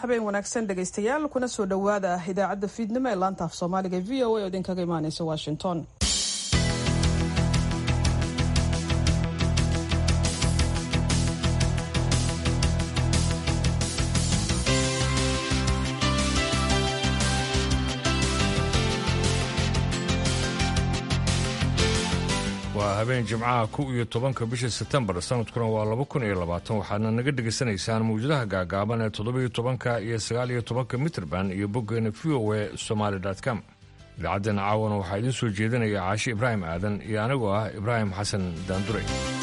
habeen wanaagsan dhegaystayaal kuna soo dhowaada idaacadda fiidnimo ee laanta af soomaaliga v o a oo idinkaga imaaneysa washington waa habeen jimcaha kow iyo tobanka bisha sebtembar sanadkuna waa laba kun iyo labaatan waxaadna naga dhegaysanaysaan mawjadaha gaagaaban ee toddobiyo tobanka iyo sagaal iyo tobanka mitrband iyo boggeena v o e somaali com idaacaddeena caawana waxaa idiin soo jeedinaya caashi ibraahim aadan iyo anigoo ah ibraahim xasan daandure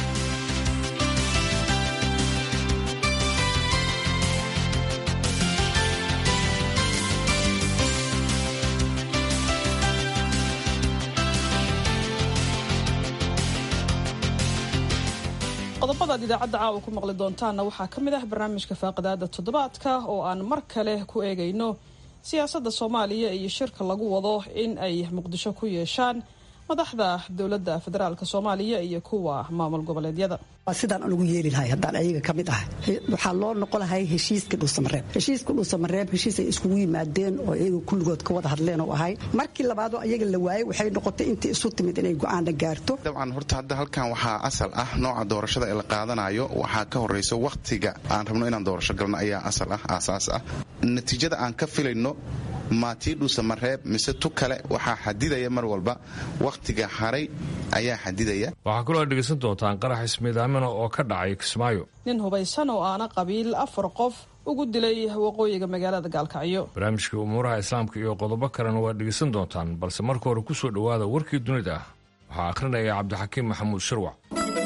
qodobadaad idaacadda caawa ku maqli doontaanna waxaa ka mid ah barnaamijka faaqidaada toddobaadka oo aan mar kale ku eegayno siyaasadda soomaaliya iyo shirka lagu wado in ay muqdisho ku yeeshaan madaxda dowladda federaalk soomaaliya iyo kuwa maamul goboleedyada sidaan anugu yeeli lahay haddaan ayaga ka mid ahay waxaa loo noqon lahay heshiiska dhuusamareeb heshiiska dhuusamareeb heshiis ay iskugu yimaadeen oo iyaga kulligood ka wada hadleen oo ahay markii labaadoo ayaga la waayey waxay noqotay intii isu timid inay go'aana gaarto dabcan horta hadda halkan waxaa asal ah nooca doorashada ee la qaadanayo waxaa ka horayso wakhtiga aan rabno inaan doorasho galno ayaa asal ah aasaas ah natiijada aan ka filayno maatii dhuusamareeb mise tu kale waxaa xadidaya mar walba wakhtiga haray ayaa xadidaya waxaa kaloo aad dhegaysan doontaan qarax ismiidaamina oo ka dhacay kismaayo nin hubaysan oo aana qabiil afar qof ugu dilay waqooyiga magaalada gaalkacyo barnaamijkii umuuraha islaamka iyo qodobo kalena waad dhegaysan doontaan balse marka hore ku soo dhowaada warkii dunida ah waxaa akhrinaya cabdixakiim maxamuud shirwac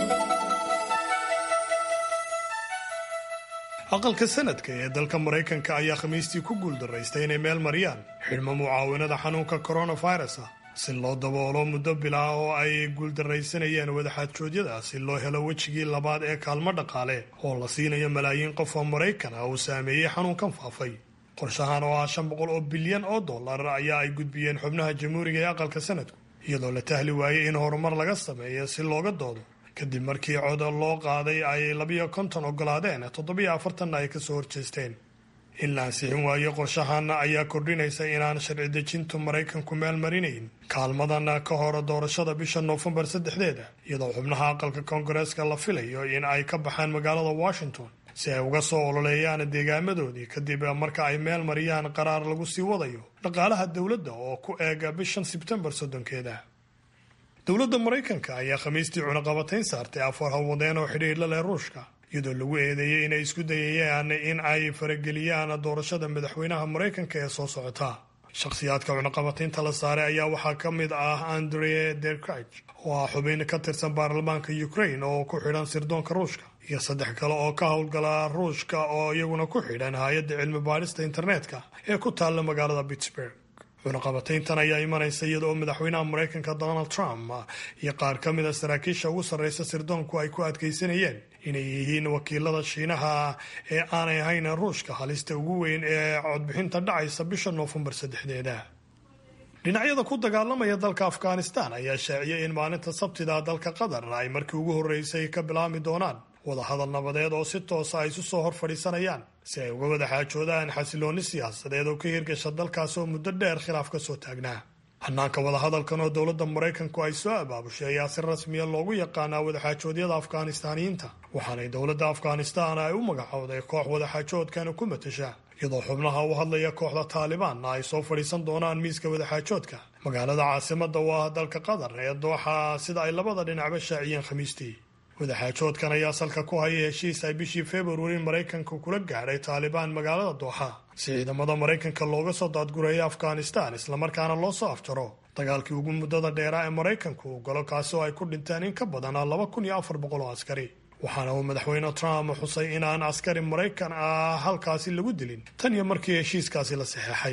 aqalka sanadka ee dalka maraykanka ayaa khamiistii ku guuldaraystay inay meel mariyaan xidhmo mucaawinada xanuunka coronavirus ah si loo daboolo muddo bilaa oo ay guuldaraysanayeen wadaxaadjoodyada si loo helo wejigii labaad ee kaalmo dhaqaale oo la siinayo malaayiin qof oo maraykan ah uu saameeyey xanuunkan faafay qorshahan oo ah shan boqol oo bilyan oo dollar ayaa ay gudbiyeen xubnaha jamhuuriga ee aqalka sanadku iyadoo la tahli waayey in horumar laga sameeyo si looga doodo kadib markii cod loo qaaday ay labiyo konton ogolaadeen toddobiyo afartanna ay kasoo horjeesteen in la ansixin waayo qorshahan ayaa kordhinaysa inaan sharci dejintu maraykanku meel marinayn kaalmadan ka hor doorashada bisha noofembar saddexdeeda iyadoo xubnaha aqalka koongareeska la filayo in ay ka baxaan magaalada washington si ay uga soo ololeeyaan deegaamadoodii kadib marka ay meel mariyaan qaraar lagu sii wadayo dhaqaalaha dowladda oo ku eega bishan sebtembar soddonkeeda dowladda maraykanka ayaa khamiistii cunaqabatayn saartay afar hawwadeen oo xidhiir la leh ruushka iyadoo lagu eedeeyey inay isku dayayaan in ay farageliyaan doorashada madaxweynaha maraykanka ee soo socota shakhsiyaadka cunaqabataynta la saaray ayaa waxaa ka mid ah andre derkrich oo ah xubin ka tirsan baarlamaanka ukraine oo ku xidhan sirdoonka ruushka iyo saddex kale oo ka howlgala ruushka oo iyaguna ku xidhan hay-adda cilmi baadhista internetka ee ku taalla magaalada pittsburg cunaqabatayntan ayaa imanaysa iyada oo madaxweynaha maraykanka donald trump iyo qaar ka mid a saraakiisha ugu sarreysa sirdoonku ay ku adkaysanayeen inay yihiin wakiilada shiinaha ee aanay ahayn ruushka halista ugu weyn ee codbixinta dhacaysa bisha noofembar saddexdeeda dhinacyada ku dagaalamaya dalka afghanistan ayaa shaaciyay in maalinta sabtida dalka qatar ay markii ugu horreysay ka bilaami doonaan wadahadal nabadeed oo si toosa ay isu soo hor fadhiisanayaan si ay uga wada xaajoodaan xasiloonni siyaasadeed oo ka hirgasha dalkaas oo muddo dheer khilaaf ka soo taagnaa hanaanka wadahadalkan oo dowladda maraykanku ay soo abaabushay ayaa si rasmiya loogu yaqaanaa wadaxaajoodyada afghanistaaniyiinta waxaanay dowladda afghanistan ay u magacowday koox wadaxaajoodkana ku matasha iyadoo xubnaha u hadlaya kooxda taalibaanna ay soo fadhiisan doonaan miiska wadaxaajoodka magaalada caasimada oo ah dalka qatar ee dooxa sida ay labada dhinacba shaaciyeen khamiistii wadaxaajoodkan ayaa salka ku haya heshiis ay bishii februari maraykanka kula gaadhay taalibaan magaalada dooxa si ciidamada maraykanka looga soo daadgureeyo afghanistan islamarkaana loo soo afjaro dagaalkii ugu muddada dheeraa ee maraykanku uu galo kaasi oo ay ku dhinteen in ka badan laba kun iyo afar boqol oo askari waxaana uu madaxweyne trump xusay inaan askari maraykan ah halkaasi lagu dilin tan iyo markii heshiiskaasi la saxeexay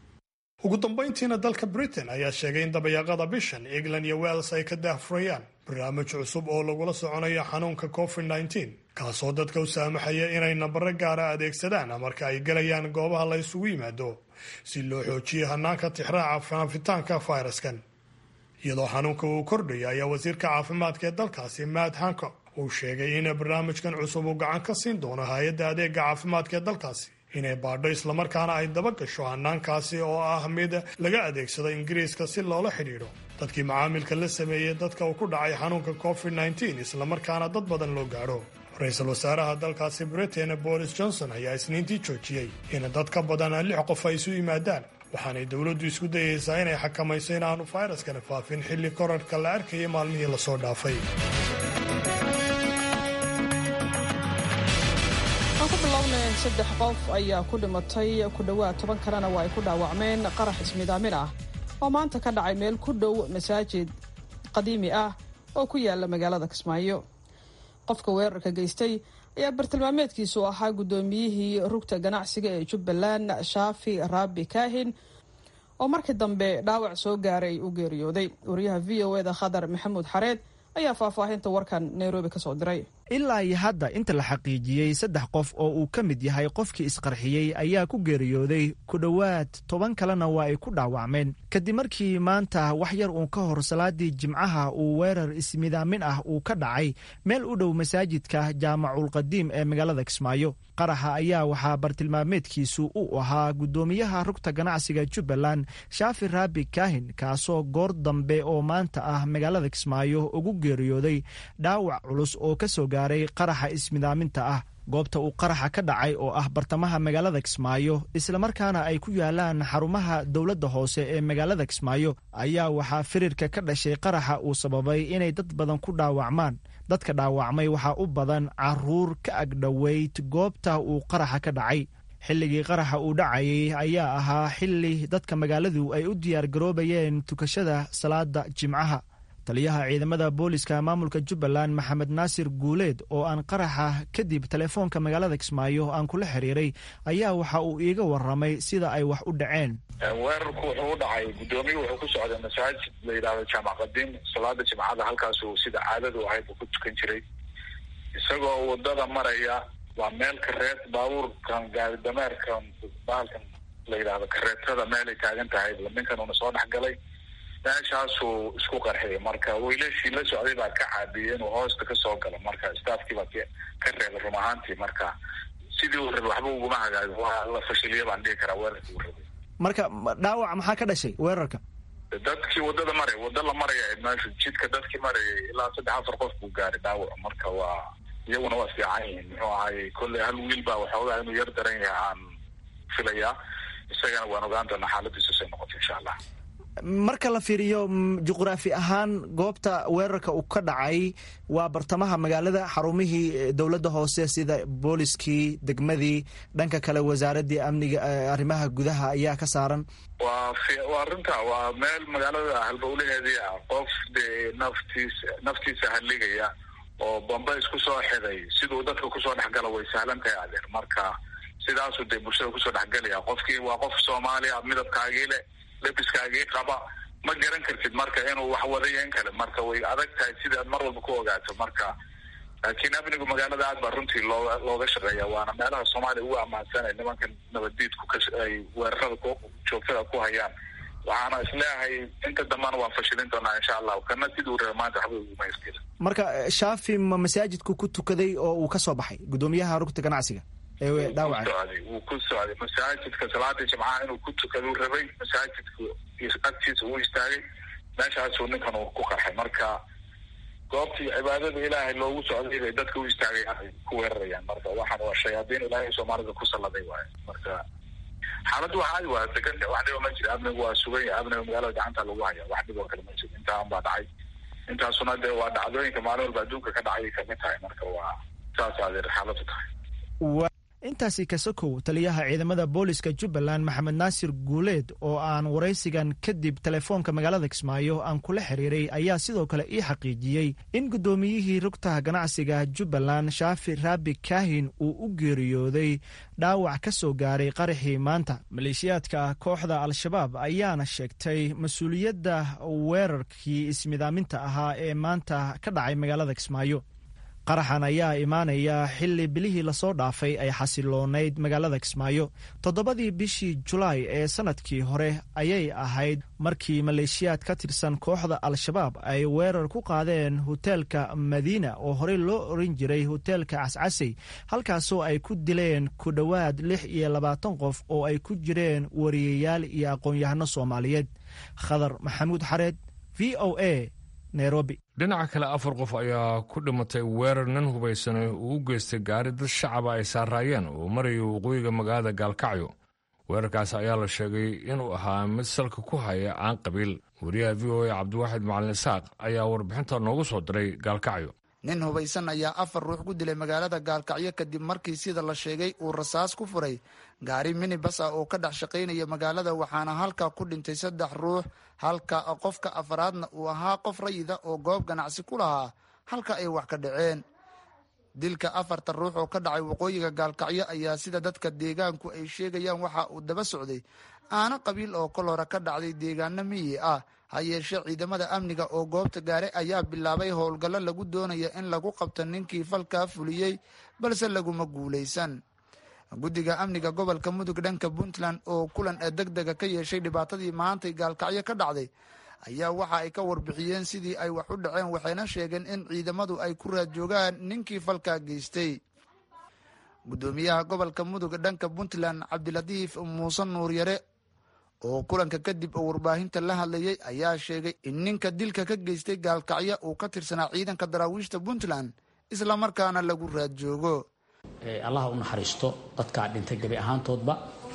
ugu dambayntiina dalka britain ayaa sheegay in dabayaaqada bishan england iyo wales ay ka daahfurayaan barnaamij cusub oo lagula soconayo xanuunka covid nteen kaasoo dadka u saamaxaya inay nambaro gaara adeegsadaan marka ay gelayaan goobaha la isugu yimaado si loo xoojiyo hanaanka tixraaca faafitaanka fayraskan iyadoo xanuunka uu kordhaya ayaa wasiirka caafimaadka ee dalkaasi matt hancock uu sheegay in barnaamijkan cusub uu gacan ka siin doono hay-adda adeega caafimaadka ee dalkaasi inay baadho islamarkaana ay daba gasho hannaankaasi oo ah mid laga adeegsado ingiriiska si loola xidhiidho dadkii macaamilka la sameeyey dadka uu ku dhacay xanuunka covid nteen islamarkaana dad badan loo gaadho ra-iisul wasaaraha dalkaasi britain boris johnson ayaa isniintii joojiyey in dad ka badan lix qof ay isu yimaadaan waxaanay dowladdu isku dayeysaa inay xakamayso in aanu fayraskani faafin xilli korarhka la arkayay maalmihii lasoo dhaafay aan ku bilownay saddex qof ayaa ku dhimatay ku dhowaad toban kalena waa ay ku dhaawacmeen qarax ismidaamin ah oo maanta ka dhacay meel ku dhow masaajid qadiimi ah oo ku yaala magaalada kismaayo qofka weerarka geystay ayaa bartilmaameedkiisu ahaa guddoomiyihii rugta ganacsiga ee jubbaland shaafi raabi kaahin oo markii dambe dhaawac soo gaaray u geeriyooday wariyaha v o eda khadar maxamuud xareed ayaa faahfaahinta warkan nairobi ka soo diray ilaa iyo hadda inta la xaqiijiyey saddex qof oo uu ka mid yahay qofkii isqarxiyey ayaa ku geeriyooday ku dhowaad toban kalena waa ay ku dhaawacmeen kadib markii maanta wax yar uun ka hor salaadii jimcaha uu weerar ismidaamin ah uu ka dhacay meel u dhow masaajidka jaamaculqadiim ee magaalada kismaayo qaraxa ayaa waxaa bartilmaameedkiisu u ahaa guddoomiyaha rugta ganacsiga jubbaland shaafi raabi kaahin kaasoo goor dambe oo maanta ah magaalada kismaayo ugu geeriyooday dhaawac culus oo ka soo gaaray qaraxa ismidaaminta ah goobta uu qaraxa ka dhacay oo ah bartamaha magaalada kismaayo islamarkaana ay ku yaalaan xarumaha dowladda hoose ee magaalada kismaayo ayaa waxaa firirka ka dhashay qaraxa uu sababay inay dad badan ku dhaawacmaan dadka dhaawacmay waxaa u badan caruur ka agdhoweyd goobta uu qaraxa ka dhacay xilligii qaraxa uu dhacayay ayaa ahaa xilli dadka magaaladu ay u diyaargaroobayeen tukashada salaada jimcaha taliyaha ciidamada booliska maamulka jubbaland maxamed naasir guuleed oo aan qaraxa kadib telefoonka magaalada kismaayo aan kula xiriiray ayaa waxa uu iiga waramay sida ay wax u dhaceen weerarku wuxuu u dhacay guddoomiyu wuxuu ku socday masaajid la yidhahdo jaamac qadiim salaada jimcada halkaasuu sida caadadu ahayd uu ku tukan jiray isagoo wadada maraya waa meel kareet baabuurkan gaari dameerkan bahalkan la yidhahdo kareetada meelay taagan tahay ninkan uuna soo dhexgalay meeshaasuu isku qarxiyay marka wiilashii la socday baa ka caabiyey inuu hoosta kasoo galo marka staafkii baa ka reebay rum ahaantii marka sidii uu rabay waxba uguma hagaagin waa la fashiliya baan dhihi karaa weerarkii uu rabay marka dhaawac maxaa ka dhashay weerarka dadkii wadada maraya wada la maraya meesha jidka dadkii marayay ilaa saddex afar qof buu gaaray dhaawac marka waa iyaguna waa fiican yihiin muxuu ahaayey kolley hal wiil baa waxoogaa inuu yar daran yahay aan filayaa isagana waan ogaan doonaa xaaladiisu say noqoto insha allah marka la fiiriyo juqraafi ahaan goobta weerarka uu ka dhacay waa bartamaha magaalada xarumihii dowladda hoose sida booliskii degmadii dhanka kale wasaaradii amniga arrimaha gudaha ayaa ka saaran waa waa arrinta waa meel magaalada halbowlaheedii ah qof dee naftiis naftiisa halligaya oo bamba isku soo xiday siduu dadka kusoo dhexgala way sahlan tahay adeer marka sidaasuu dee bulshada kusoo dhexgalaya qofkii waa qof soomaaliya midabkaagii leh lebiskaagii qaba ma garan kartid marka inuu wax wadayo in kale marka way adag tahay sidaad mar walba ku ogaato marka laakiin amnigu magaalada aad baa runtii looga looga shaqeeya waana meelaha soomaaliya ugu ammaansanay nimanka nabaddiidku ay weerarada ku joogtada ku hayaan waxaana isleeyahay inta dambana waan fashilin doonaa insha allah kana siduu raba maanta waxba uguma iskila marka shaafi ma masaajidku ku tukaday oo uu ka soo baxay guddoomiyaha rugta ganacsiga socday wuu ku socday masaajidka salaada jimcaha inuu ku tukaduu rabay masaajidku agtiisa uu istaagay meeshaasuu ninkan uu ku qarxay marka goobtii cibaadada ilaahay loogu socday bay dadka u istaagayaan ay ku weerarayaan marka waxaan waa shayaadiin ilaahay soomaalida ku salladay waaye marka xaaladdu waa caadi waa degan wax dhiba ma jira amnigu waa sugan yahay amniga magaalada gacanta lagu haya wax dhiboo kale ma jiro intaan baa dhacay intaasuna dee waa dhacdooyinka maalin walba adduunka ka dhacay kamid tahay marka waa saas adeer xaaladdu tahay intaasi kasakow taliyaha ciidamada booliska jubbaland maxamed naasir guuleed oo aan waraysigan kadib telefoonka magaalada kismaayo aan kula xiriiray ayaa sidoo kale ii xaqiijiyey in guddoomiyihii rugtaha ganacsiga jubbaland shaafi raabi kaahin uu u geeriyooday dhaawac ka soo gaaray qaraxii maanta maleeshiyaadka kooxda al-shabaab ayaana sheegtay mas-uuliyadda weerarkii ismidaaminta ahaa ee maanta ka dhacay magaalada kismaayo qaraxan ayaa imaanaya xilli bilihii lasoo dhaafay ay xasiloonayd magaalada kismaayo toddobadii bishii julaay ee sannadkii hore ayay ahayd markii maleeshiyaad ka tirsan kooxda al-shabaab ay weerar ku qaadeen hoteelka madiina oo horey loo oran jiray hoteelka cascasey halkaasoo ay ku dileen ku dhowaad lix iyo labaatan qof oo ay ku jireen wariyayaal iyo aqoon-yahano soomaaliyeed khadar maxamuud xareed v o a nairobi dhinaca kale afar qof ayaa ku dhimatay weerar nin hubaysanay uu u geystay gaari dad shacaba ay saaraayeen oo maraya waqooyiga magaalada gaalkacyo weerarkaas ayaa la sheegay inuu ahaa mid salka ku haya aan qabiil wariyaha v o a cabdiwaaxid macalin isaaq ayaa warbixinta noogu soo diray gaalkacyo nin hubaysan ayaa afar ruux ku dilay magaalada gaalkacyo kadib markii sida la sheegay uu rasaas ku furay gaari minibas ah oo ka dhex shaqaynaya magaalada waxaana halkaa ku dhintay saddex ruux halka qofka afaraadna uu ahaa qof rayida oo goob ganacsi ku lahaa halka ay wax ka dhaceen dilka afarta ruux oo ka dhacay waqooyiga gaalkacyo ayaa sida dadka deegaanku ay sheegayaan waxa uu daba socday aana qabiil oo kol hore ka dhacday deegaano miyi ah ha yeeshee ciidamada amniga oo goobta gaaray ayaa bilaabay howlgallo lagu doonaya in lagu qabto ninkii falkaa fuliyey balse laguma guulaysan guddiga amniga gobolka mudug dhanka puntland oo kulan ee deg dega ka yeeshay dhibaatadii maantay gaalkacyo ka dhacday ayaa waxa ay ka warbixiyeen sidii ay wax u dhaceen waxayna sheegeen in ciidamadu ay ku raad joogaan ninkii falkaa geystay guddoomiyaha gobolka mudug dhanka puntland cabdilatiif muuse nuuryare oo kulanka kadib oo warbaahinta la hadlayay ayaa sheegay in ninka dilka ka geystay gaalkacyo uu ka tirsanaa ciidanka daraawiishta puntland islamarkaana lagu raad joogo allaha u naxariisto dadkaa dhintay gebi ahaantoodba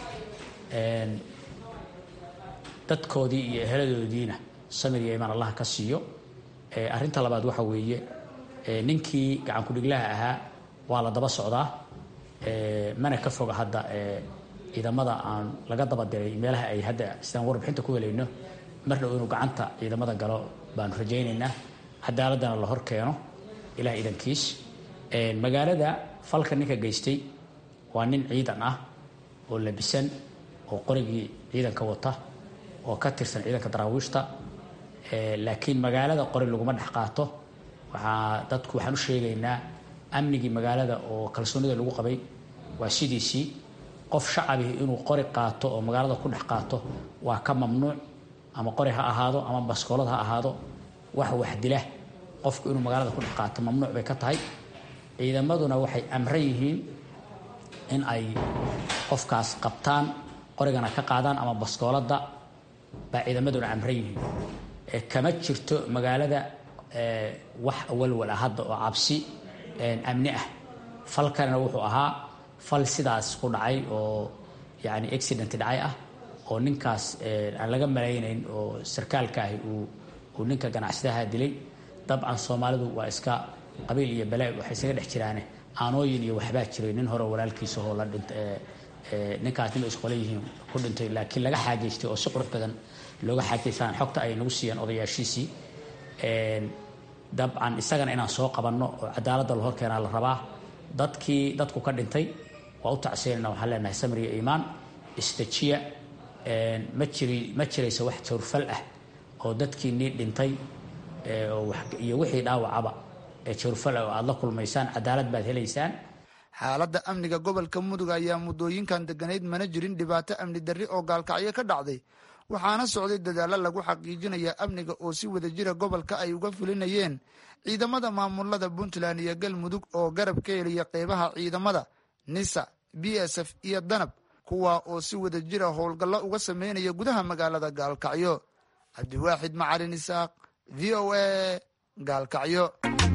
dadkoodii iyo eheladoodiina samir iyo imaan allah ka siiyo arrinta labaad waxa weeye ninkii gacankudhiglaha ahaa waa la daba socdaa mana ka foga hadda ciidamada aan laga daba diray meelaha ay hadda sidaan warbixinta ku helayno mar dhow inuu gacanta ciidamada galo baanu rajaynaynaa cadaaladana la hor keeno ilaah idankiis magaalada falka ninka geystay waa nin ciidan ah oo labisan oo qorigii ciidanka wata oo ka tirsan ciidanka daraawiishta laakiin magaalada qori laguma dhex qaato waxaa dadku waxaan u sheegaynaa amnigii magaalada oo kalsoonida lagu qabay waa sidiisii qof shacabi inuu qori qaato oo magaalada ku dhex qaato waa ka mamnuuc ama qori ha ahaado ama baskoolad ha ahaado wax wax dila qofku inuu magaalada ku dhex qaato mamnuuc bay ka tahay ciidamaduna waxay amran yihiin in ay qofkaas qabtaan qorigana ka qaadaan ama baskooladda baa ciidamaduna amran yihiin kama jirto magaalada wax walwal ah hadda oo cabsi amni ah falkanna wuxuu ahaa fal sidaas ku dhacay oo yani accident dhacay ah oo ninkaas aan laga malaynayn oo sarkaalka ahi uu ninka ganacsadaha dilay dabcan soomaalidu waa iska qabiil iyo bale waxay isaga dhex jiraane aanooyin iyo waxbaa jiray nin hore walaalkiisa oo la dhint ninkaas nima isqole yihiin ku dhintay laakiin laga xaageystay oo si qurux badan looga xaageystaan xogta ay nagu siiyeen odayaashiisii dabcan isagana inaan soo qabanno oo cadaaladda la hor keenaa la rabaa dadkii dadku ka dhintay waa u tacsiinayna waxaan leenahay samir iyo iimaan istajiya ma jiri ma jiraysa wax jawrfal ah oo dadkii nii dhintay iyo wixii dhaawacaba ee jawrfal ah oo aada la kulmaysaan cadaalad baad helaysaan xaaladda amniga gobolka mudug ayaa muddooyinkan deganayd mana jirin dhibaato amni darri oo gaalkacyo ka dhacday waxaana socday dadaalo lagu xaqiijinaya amniga oo si wada jira gobolka ay uga fulinayeen ciidamada maamulada puntland iyo galmudug oo garab ka heliya qeybaha ciidamada nisa b s f iyo danab kuwa oo si wada jira howlgallo uga sameynaya gudaha magaalada gaalkacyo cabdiwaaxid macalin isaaq v o a gaalkacyo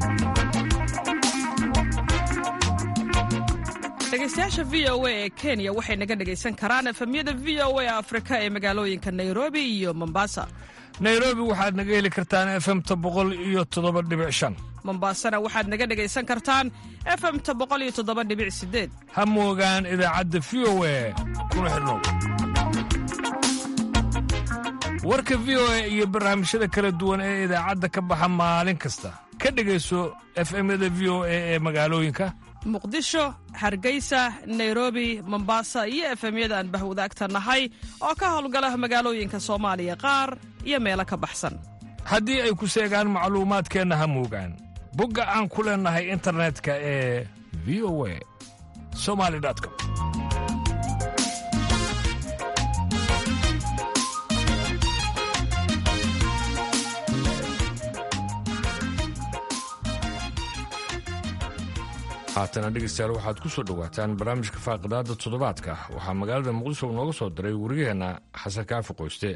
dhegeystayaasha v o a ee kenya waxay naga dhegaysan karaan efemyada v o a afrika ee magaalooyinka nairobi iyo mombasa nairobi waxaad naga heli kartaan efemta boqol iyo toddoba dhibic shan mombasana waxaad naga dhegaysan kartaan efemta boqol iyo toddoba dhibic sideed ha moogaan idaacadda v o a kuna xidhnow warka v o a iyo barnaamijyada kala duwan ee idaacadda ka baxa maalin kasta ka dhegayso efemyada v o a ee magaalooyinka muqdisho hargeysa nairobi mombasa iyo efemyada aan bahwadaagta nahay oo ka howlgala magaalooyinka soomaaliya qaar iyo meelo ka baxsan haddii ay ku seegaan macluumaadkeenna ha moogaan bogga aan ku leennahay internetka ee v o a somali com haatana dhegeystayaal waxaad ku soo dhowaataan barnaamijka faaqidaada toddobaadka waxaa magaalada muqdisho nooga soo diray wariyaheenna xasan kaafi qoyste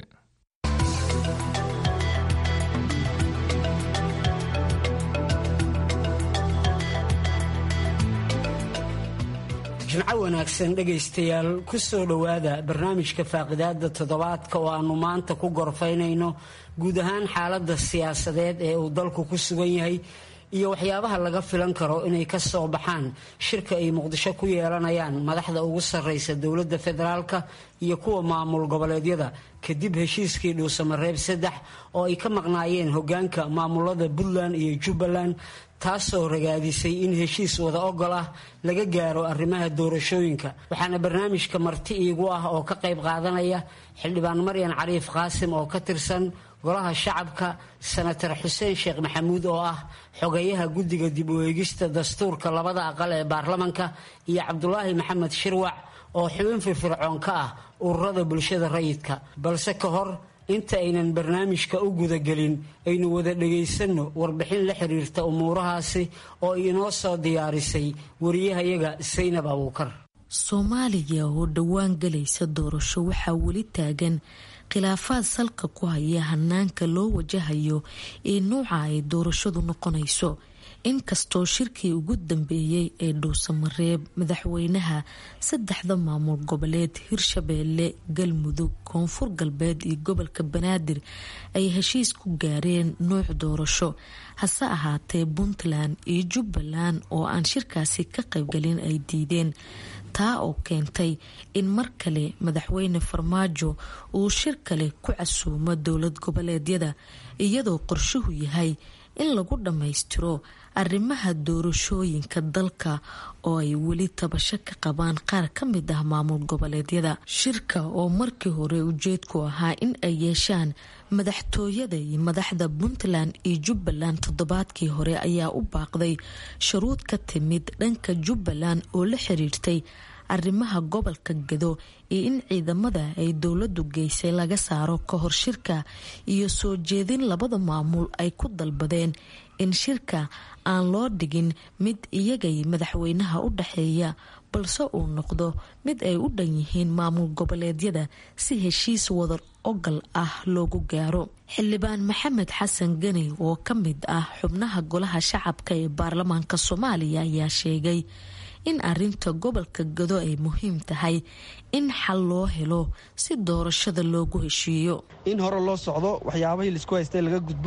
jimco wanaagsan dhegaystayaal ku soo dhowaada barnaamijka faaqidaada toddobaadka oo aannu maanta ku gorfaynayno guud ahaan xaaladda siyaasadeed ee uu dalku ku sugan yahay iyo waxyaabaha laga filan karo inay ka soo baxaan shirka ay muqdisho ku yeelanayaan madaxda ugu sarraysa dowladda federaalka iyo kuwa maamul goboleedyada kadib heshiiskii dhuusamareeb saddex oo ay ka maqnaayeen hogaanka maamulada puntland iyo jubbaland taasoo ragaadisay in heshiis wada ogol ah laga gaaro arrimaha doorashooyinka waxaana barnaamijka marti iigu ah oo ka qayb qaadanaya xildhibaan maryan cariif qaasim oo ka tirsan golaha shacabka senatar xuseen sheekh maxamuud oo ah xogeyaha guddiga dib u eegista dastuurka labada aqal ee baarlamanka iyo cabdulaahi maxamed shirwac oo xubin firfircoon ka ah ururada bulshada rayidka balse ka hor inta aynan barnaamijka u gudagelin aynu wada dhagaysanno warbixin la xiriirta umuurahaasi oo inoo soo diyaarisay wariyahayaga saynab abuukar soomaaliya oo dhowaan galaysa doorasho waxaa weli taagan khilaafaad salka ku haya hanaanka loo wajahayo ee nuuca ay doorashadu noqonayso inkastoo shirkii ugu dambeeyey ee dhuusamareeb madaxweynaha saddexda maamul goboleed hirshabeelle galmudug koonfur galbeed iyo gobolka banaadir ay heshiis ku gaareen nuuc doorasho hase ahaatee puntland iyo jubbaland oo aan shirkaasi ka qaybgalin ay diideen taa oo keentay in mar kale madaxweyne farmaajo uu shir kale ku casuumo dowlad goboleedyada iyadoo qorshuhu yahay in lagu dhammaystiro arrimaha doorashooyinka dalka oo ay weli tabasho ka qabaan qaar ka mid ah maamul goboleedyada shirka oo markii hore ujeedku ahaa in ay yeeshaan madaxtooyada iyo madaxda puntland iyo jubbaland toddobaadkii hore ayaa u baaqday shuruud ka timid dhanka jubbaland oo la xiriirtay arrimaha gobolka gado iyo in ciidamada ay dowladu geysay laga saaro ka hor shirka iyo soo jeedin labada maamul ay ku dalbadeen in shirka aan loo dhigin mid iyagay madaxweynaha u dhaxeeya balse uu noqdo mid ay u dhan yihiin maamul goboleedyada si heshiis wadar ogal ah loogu gaaro xildhibaan maxamed xasan gani oo ka mid ah xubnaha golaha shacabka ee baarlamaanka soomaaliya ayaa sheegay in arinta gobolka gado ay muhiim tahay in xal loo helo si doorashada loogu heshiiyo in hore loo socdo waxyaabahii laisku haystay laga gudbo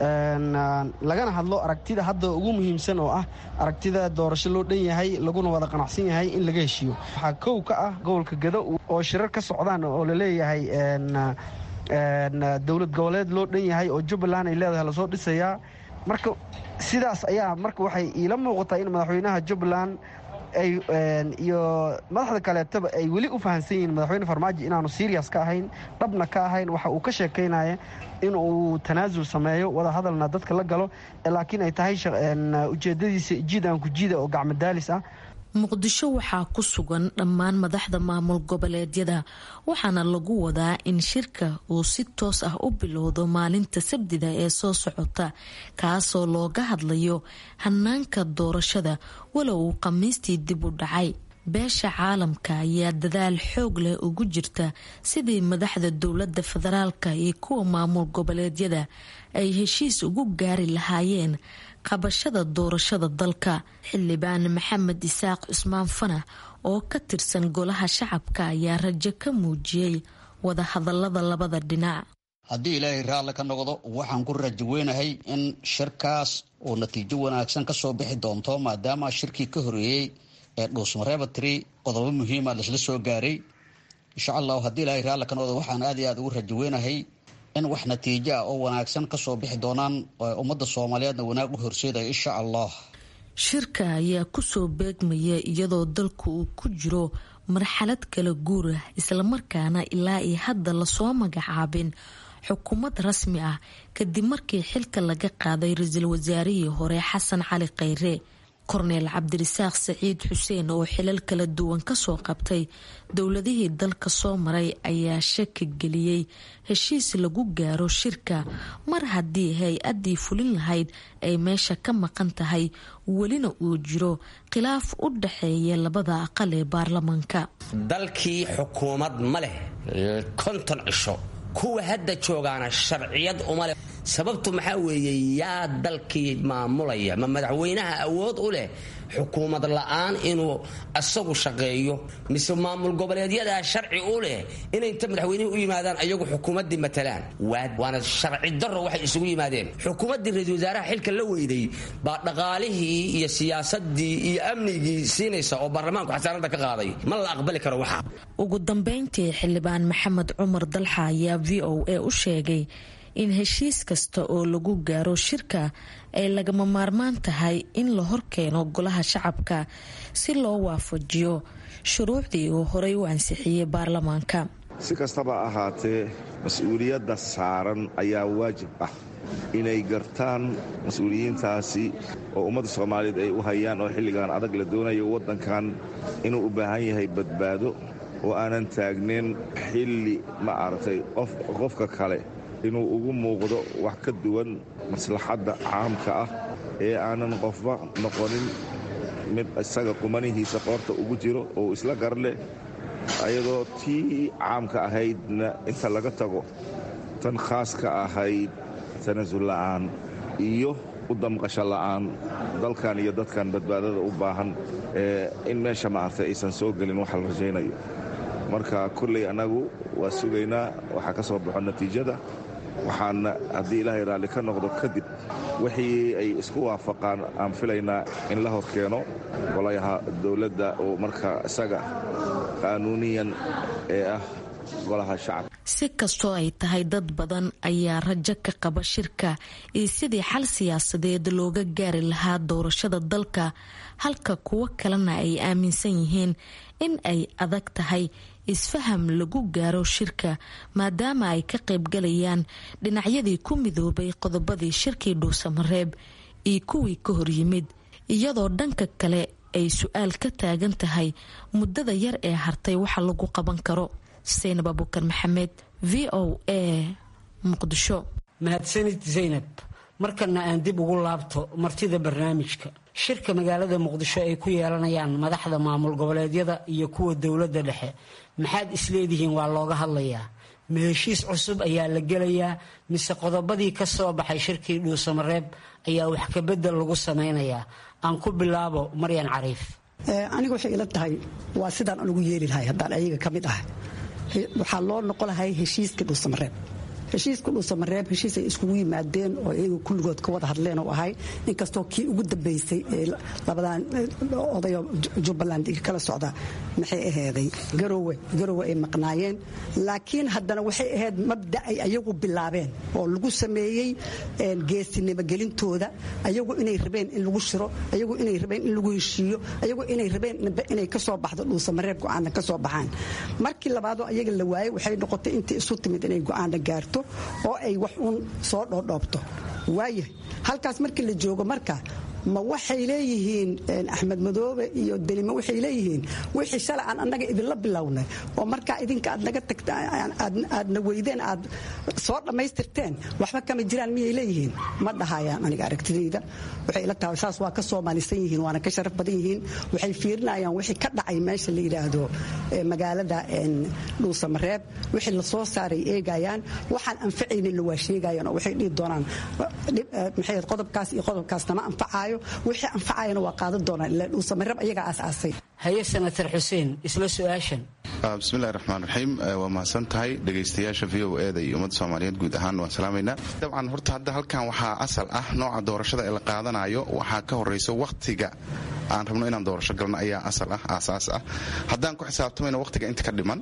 lagana hadlo aragtida hadda ugu muhiimsan oo ah aragtida doorasho loo dhan yahay laguna wada qanacsan yahay in laga heshiiyo waxaa kow ka ah gobolka gado oo shirar ka socdaan oo laleeyahay dowlad goboleed loo dhan yahay oo jubbaland ay leedahay lasoo dhisayaa marka sidaas ayaa marka waxay iila muuqataa in madaxweynaha jubbaland iyo madaxda kaleetaba ay weli u fahamsan yihiin madaxweyne farmaajo inaanu serias ka ahayn dhabna ka ahayn waxa uu ka sheekaynaya in uu tanaasul sameeyo wada hadalna dadka la galo laakiin ay tahay ujeedadiisa jiid aan ku jiida oo gacmadaalis ah muqdisho waxaa ku sugan dhammaan madaxda maamul goboleedyada waxaana lagu wadaa in shirka uu si toos ah u bilowdo maalinta sabdida ee soo socota kaasoo looga hadlayo hanaanka doorashada walow uu khamiistii dib u dhacay beesha caalamka ayaa dadaal xoog leh ugu jirta sidii madaxda dowladda federaalka iyo kuwa maamul goboleedyada ay heshiis ugu gaari lahaayeen qabashada doorashada dalka xildhibaan maxamed isaaq cusmaan fanax oo ka tirsan golaha shacabka ayaa rajo ka muujiyey wada hadalada labada dhinac haddii ilaahay raalli ka noqdo waxaan ku rajo weynahay in shirkaas uu natiijo wanaagsan ka soo bixi doonto maadaama shirkii ka horeeyey ee dhuusmareeba tiri qodobo muhiima laisla soo gaaray insha allahu haddii ilaahay raalli ka noqdo waxaan aad iyo aad ugu rajo weynahay in wax natiijo ah oo wanaagsan kasoo bixi doonaan ummadda soomaaliyeedna wanaag u horseedaya insha allah shirka ayaa kusoo beegmaya iyadoo dalku uu ku jiro marxalad kala guur ah islamarkaana ilaa iyo hadda lasoo magacaabin xukuumad rasmi ah kadib markii xilka laga qaaday ra-iisul wasaarihii hore xasan cali khayre korneel cabdirasaaq saciid xuseen oo xilal kala duwan kasoo qabtay dowladihii dalka soo maray ayaa shaki geliyey heshiis lagu gaaro shirka mar haddii hay-addii fulin lahayd ay meesha ka maqan tahay welina uu jiro khilaaf u dhaxeeya labada aqal ee baarlamaanka dalkii xukuumad ma leh konton cisho kuwa hadda joogaana sharciyad uma leh sababtu maxaa weeye yaa dalkii maamulaya ma madaxweynaha awood u leh xukuumad la-aan inuu isagu shaqeeyo mise maamul goboleedyadaa sharci u leh inay inta madaxweynihii u yimaadaan ayagu xukuumaddii matalaan waana sharci daro waxay isugu yimaadeen xukuumaddii ra-isul wasaaraha xilka la weyday baa dhaqaalihii iyo siyaasadii iyo amnigii siinaysa oo baarlamaanku xasaanada ka qaaday ma la aqbali karo waxa ugu dambeyntii xildhibaan maxamed cumar dalxa ayaa v o a u sheegay in heshiis kasta oo lagu gaaro shirka ay lagama maarmaan tahay in la horkeeno golaha shacabka si loo waafajiyo shuruucdii uu horey u ansixiyey baarlamaanka si kastaba ahaatee mas-uuliyadda saaran ayaa waajib ah inay gartaan mas-uuliyiintaasi oo ummadda soomaaliyeed ay u hayaan oo xilligan adag la doonayo waddankan inuu u baahan yahay badbaado oo aanan taagnayn xilli ma aragtay qofka kale inuu ugu muuqdo wax ka duwan maslaxadda caamka ah ee aanan qofba noqonin mid isaga qumanihiisa qoorta ugu jiro oo isla garleh ayadoo tii caamka ahaydna inta laga tago tan khaaska ahayd tanasul la'aan iyo u damqasho la'aan dalkan iyo dadkan badbaadada u baahan in meesha maartay aysan soo gelin waxa la rajaynayo marka kolley annagu waa sugaynaa waxaa ka soo baxo natiijada waxaana haddii ilaahay raalli ka noqdo kadib wixii ay isku waafaqaan aan filaynaa in la hor keeno golayaha dowladda oo markaa isaga qaanuuniyan ee ah golaha shacabka si kastoo ay tahay dad badan ayaa rajo ka qaba shirka iyo sidii xal siyaasadeed looga gaari lahaa doorashada dalka halka kuwo kalena ay aaminsan yihiin in ay adag tahay isfaham lagu gaaro shirka maadaama ay ka qaybgalayaan dhinacyadii ku midoobay qodobadii shirkii dhuusamareeb iyo kuwii ka horyimid iyadoo dhanka kale ay su-aal ka taagan tahay muddada yar ee hartay waxa lagu qaban karo saynab abuukar maxamed v o a muqdisho mahadsanid zaynab markana aan dib ugu laabto martida barnaamijka shirka magaalada muqdisho ay ku yeelanayaan madaxda maamul goboleedyada iyo kuwa dowladda dhexe maxaad isleedihiin waa looga hadlayaa ma heshiis cusub ayaa la gelayaa mise qodobadii ka soo baxay shirkii dhuusamareeb ayaa wax kabedel lagu samaynayaa aan ku bilaabo maryan cariif aniga waxay ila tahay waa sidaan anugu yeeli lahay haddaan ayaga ka mid ah waxaa loo noqon lahay heshiiskii dhuusamareeb heshiiska dhuusamareeb heshiis ay iskugu yimaadeen oo iyaga kulligood ka wada hadleen oo ahay inkastoo kii ugu dambaysay ee labadan odayo jubbaland kala socda maxay aheeday garowe garowe ay maqnaayeen laakiin haddana waxay ahayd mabda ay ayagu bilaabeen oo lagu sameeyey geesinimo gelintooda ayagu inay rabeen in lagu shiro ayagu inay rabeen in lagu heshiiyo ayagu inay rabeen inay ka soo baxdo dhuusamareeb go-aana ka soo baxaan markii labaadoo ayaga la waayey waxay noqotay intii isu timid inay go-aana gaarto oo ay wax uun soo dhoodhoobto waayahay halkaas markii la joogo marka ma waxay leeyihiin axmed madoobe iyo delimo waxay leeyihiin wixii shalay aan annaga idinla bilownay oo markaa idinka aad naga tagta aadna weydeen aad soo dhammaystirteen waxba kama jiraan miyay leeyihiin ma dhahayaan aniga aragtidayda waxay ila tahay saas waa ka soomaalisan yihiin waana ka sharaf badan yihiin waxay fiirinayaan wixii ka dhacay meesha la yidhaahdo magaalada dhuusamareeb wixii la soo saaray eegayaan waxaan anfacaynin waa sheegayaan oo waxay dhihi doonaan maxay qodobkaas iyo qodobkaas nama anfacaayo wixii anfacayana waa qaadan doonaan ilaa dhuusamareeb ayagaa aasaasay haye senator xuseen isla su-aashan bismillahi raxmaan raxiim waa mahadsan tahay dhegaystayaasha v o eda iyo ummadda soomaaliyeed guud ahaan waan salaamaynaa dabcan horta hadda halkan waxaa asal ah nooca doorashada ee la qaadanayo waxaa ka horaysa wakhtiga aan rabno inaan doorasho galno ayaa asal ah aasaas ah haddaan ku xisaabtamayno wakhtiga inta ka dhiman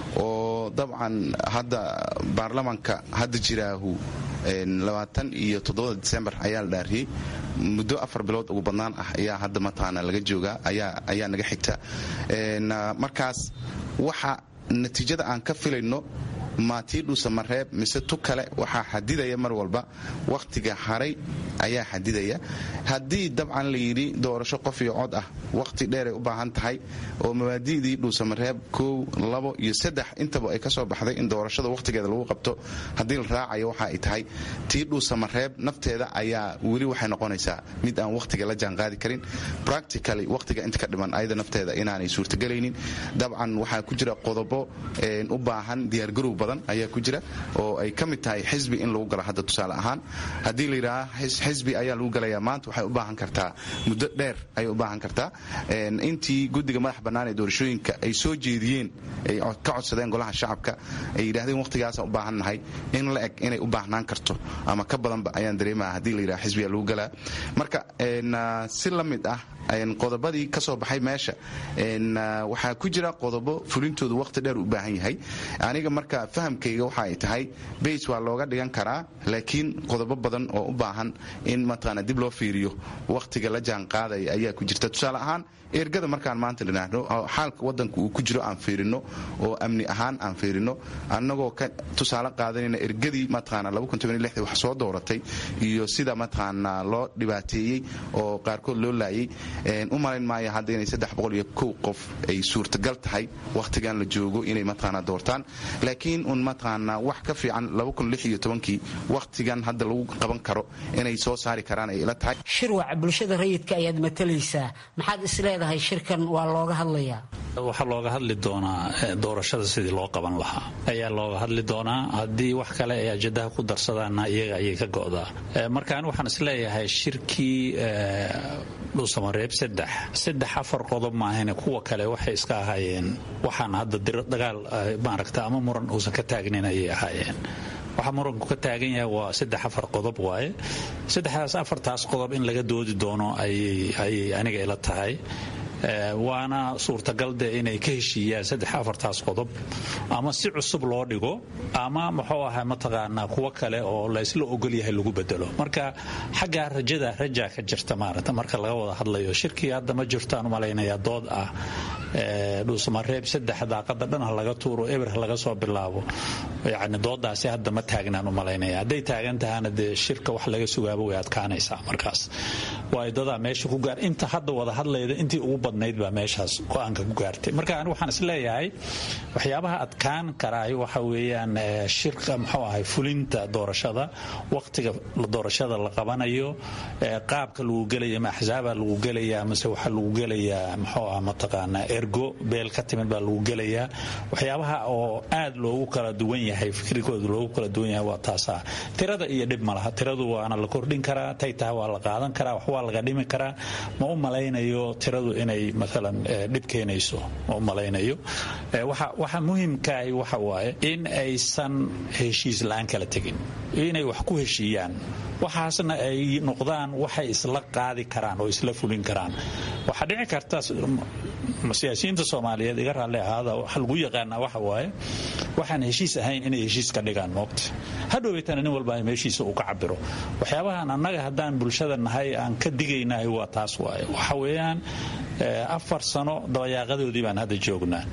oo dabcan hadda baarlamanka hadda jiraahu labaatan iyo toddobada disembar ayaa la dhaariyey muddo afar bilood ugu badnaan ah ayaa hadda mataqaana laga joogaa ayaa naga xigta markaas waxa natiijada aan ka filayno ma tii dhuusamareeb mise tu kale waxaa xadidaya mar walba wakhtiga haray ayaa xadidaya haddii dabcan la yidhi doorasho qof iyo cod ah wakhti dheeray u baahan tahay oo mabaadi'dii dhuusamareeb kow labo iyo saddex intaba ay ka soo baxday in doorashada wakhtigeeda lagu qabto haddii la raacayo waxa ay tahay tii dhuusamareeb nafteeda ayaa weli waxay noqonaysaa mid aan wakhtiga la jaanqaadi karin practically wakhtiga inta ka dhiman ayada nafteeda inaanay suurtagelaynin dabcan waxaa ku jira qodobo u baahan diyaargarow badan ayaa ku jira oo ay ka mid tahay xisbi in lagu galo hadda tusaale ahaan haddii la yidhaaha xisbi ayaa lagu galayaa maanta waxay u baahan kartaa muddo dheer ayay u baahan kartaa intii guddiga madax bannaan ee doorashooyinka ay soo jeediyeen ay ka codsadeen golaha shacabka ay yidhahdeen wakhtigaasaan u baahannahay in la eg inay u baahnaan karto ama ka badanba ayaan dareemaha haddii la yidhaha xisbiyaa lagu galaa marka si la mid ah qodobadii ka soo baxay meesha waxaa ku jira qodobo fulintoodu wakhti dheer u baahan yahay aniga marka fahamkayga waxa ay tahay bays waa looga dhigan karaa laakiin qodobo badan oo u baahan in mataqaana dib loo fiiriyo wakhtiga la jaan qaadaya ayaa ku jirta tusaale ahaan ergada markaan maanta dhinaahno xaalka wadanka uu ku jiro aan fiirino oo amni ahaan aan fiirino annagoo ka tusaale qaadanayna ergadii mataqaana wax soo dooratay iyo sida mataqaana loo dhibaateeyey oo qaarkood loo laayay u malayn maayo hadda inay saddex boqol iyo kow qof ay suurtagal tahay wakhtigan la joogo inay mataqaana doortaan laakiin un mataqaana wax ka fiican iyo tobankii wakhtigan hadda lagu qaban karo inay soo saari karaan ay ila tahay shirwac bulshada rayidka ayaad matalaysaa maxaad isleedahay shirkan waa looga hadlayaa waxaa looga hadli doonaa doorashada sidii loo qaban lahaa ayaa looga hadli doonaa haddii wax kale ay ajadaha ku darsadaanna iyaga ayay ka go'daa marka ani waxaan isleeyahay shirkii dhuusamareeb saddex saddex afar qodob maahane kuwa kale waxay iska ahaayeen waxaan hadda dagaal maaragta ama muran uusan ka taagnin ayay ahaayeen waxaa muranku ka taagan yahay waa saddex afar qodob waaye saddexdaas afartaas qodob in laga doodi doono ayay aniga ila tahay waana suurtagal de inay ka heshiiyaan saddex afartaas qodob ama si cusub loo dhigo ama muxuu ahaa mataqaanaa kuwo kale oo laysla ogolyahay lagu bedelo marka xaggaa rajada rajaa ka jirta maarata marka laga wada hadlayo shirkii hadda ma jirtaan umalaynayaa dood ah dhuusamareeb saddex daaqada dhan ha laga tuuro eber ha laga soo bilaabo yani doodaasi hadda ma taagnaan umalaynaya hadday taagan tahana dee shirka wax laga sugaaba way adkaanaysaa markaas waa dadaa meesha ku gaar inta hadda wada hadlayda intii ugu badnayd baa meeshaas go-aanka ku gaartay marka ani waxaan isleeyahay waxyaabaha adkaan karaay waxa weeyaan shirka muxuu ahay fulinta doorashada wakhtiga doorashada la qabanayo qaabka lagu gelaya ma axsaaba lagu gelayaa mase waxaa lagu gelayaa muxuu ah mataqaanaa ergo beel ka timid baa lagu gelayaa waxyaabaha oo aad loogu kala duwan yahay fikrigooda loogu kala duwan yahay waa taasaa tirada iyo dhib malaha tiradu waana la kordhin karaa tay tahay waa la qaadan karaa wax waa laga dhimi karaa ma u malaynayo tiradu inay maalan dhib keenayso ma u malaynayo waxa muhimkaahi waxa waaye in aysan heshiis la-aan kala tegin inay wax ku heshiiyaan waxaasna ay noqdaan waxay isla qaadi karaan oo isla fulin karaan waxaa dhici karta siyaasiyiinta soomaaliyeed iga raalli ahaada waxa lagu yaqaanaa waxa waaye waxaan heshiis ahayn inay heshiis ka dhigaan moogta hadhoweytana nin walba meeshiisa uu ka cabiro waxyaabahan annaga haddaan bulshada nahay aan ka digaynahay waa taas waaye waxa weeyaan afar sano dabayaaqadoodii baan hadda joognaa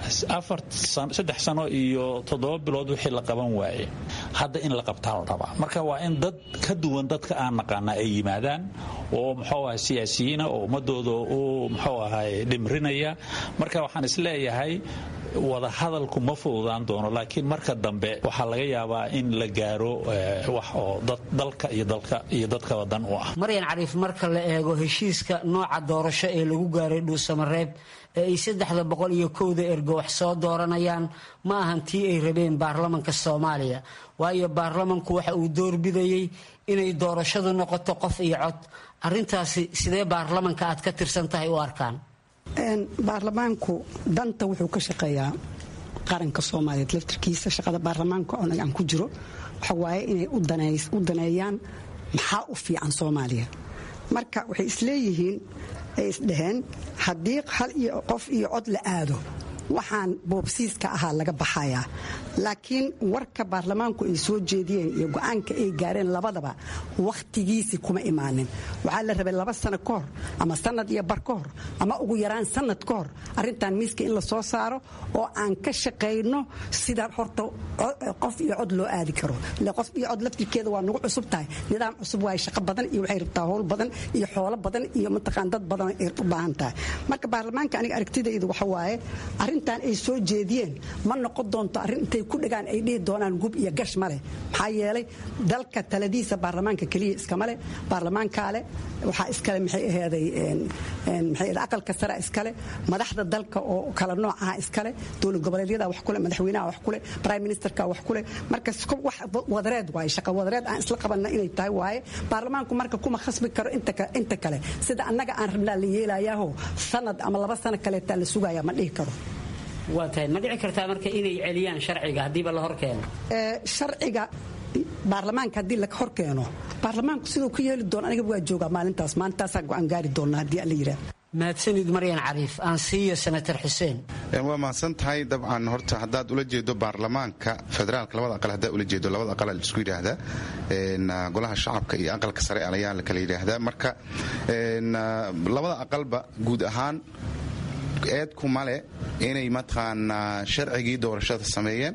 saddex sano iyo toddoba bilood wixii la qaban waaye hadda in la qabtaa la rabaa marka waa in dad ka duwan dadka aan naqaana ay yimaadaan oo muxuu ahay siyaasiyiina oo ummadooda u muxuu ahay dhimrinaya marka waxaan isleeyahay wada hadalku ma fududaan doono laakiin marka dambe waxaa laga yaabaa in la gaaro wax oo dalka iyo dadkaba dan u ah maryan cariif marka la eego heshiiska nooca doorasho ee lagu gaaray dhuusamareeb ee ay saddexda boqol iyo kowda ergo wax soo dooranayaan ma ahan tii ay rabeen baarlamanka soomaaliya waayo baarlamanku waxa uu doorbidayey inay doorashadu noqoto qof iyo cod arintaasi sidee baarlamanka aad ka tirsan tahay u arkaan baarlamaanku danta wuxuu ka shaqeeyaa qaranka soomaaliyeed laftirkiisa shaqada baarlamaanka aan ku jiro waxa waaye inay u daneeyaan maxaa u fiican soomaaliya marka waxay isleeyihiin ay isdhaheen haddii hal iyo qof iyo cod la aado waxaan boobsiiska ahaa laga baxayaa laakiin warka baarlamaanku ay soo jeediyeen iyo go-aanka ay gaareen labadaba wakhtigiisi kuma imaanin waxaa la rabay laba sano ka hor ama sanad iyo bar ka hor ama ugu yaraan sanad ka hor arrintan miiska in la soo saaro oo aan ka shaqayno sida horta qof iyo cod loo aadi karo qof iyo cod laftirkeeda waa nagu cusub tahay nidaam cusub waay shaqo badan iyo waxay rabtaa howl badan iyo xoolo badan iyo mataqaan dad badan ay u baahan tahay marka baarlamaanka aniga aragtidaydu waxa waaye arrintan ay soo jeediyeen ma noqon doonto arrin intay ku dhagaan ay dhihi doonaan gub iyo gash ma leh maxaa yeelay dalka taladiisa baarlamaanka keliya iskama leh baarlamaankaa leh waxaa iskale maxay aheeday maxay aqalka sare iskale madaxda dalka oo kala noocaha iskale dowlad goboleedyada wax kule madaxweynaha wax kule prime ministerka wax kule marka wax wadareed waaye shaqa wadareed aan isla qabanna inay tahay waaye baarlamaanku marka kuma khasbi karo inta kale sida annaga aan rabnaa la yeelayaaho sanad ama laba sano kaleetaa la sugaya ma dhihi karo waa tahay ma dhici kartaa marka inay celiyaan sharciga haddiiba la hor keeno sharciga baarlamaanka haddii la hor keeno baarlamaanku siduu ku yeeli doono aniga waa joogaa maalintaas maalintaasaa go-aan gaari doona haddii alla yidhaah mahadsanid maryan cariif aan siiyo senator xuseen waa mahadsan tahay dabcan horta haddaad ula jeedo baarlamaanka federaalka labada aqal haddaad ula jeedo labada aqal isku yidhaahdaa golaha shacabka iyo aqalka sare ayaa la kala yidhaahdaa marka labada aqalba guud ahaan eedku male inay mataqaanaa sharcigii doorashada sameeyeen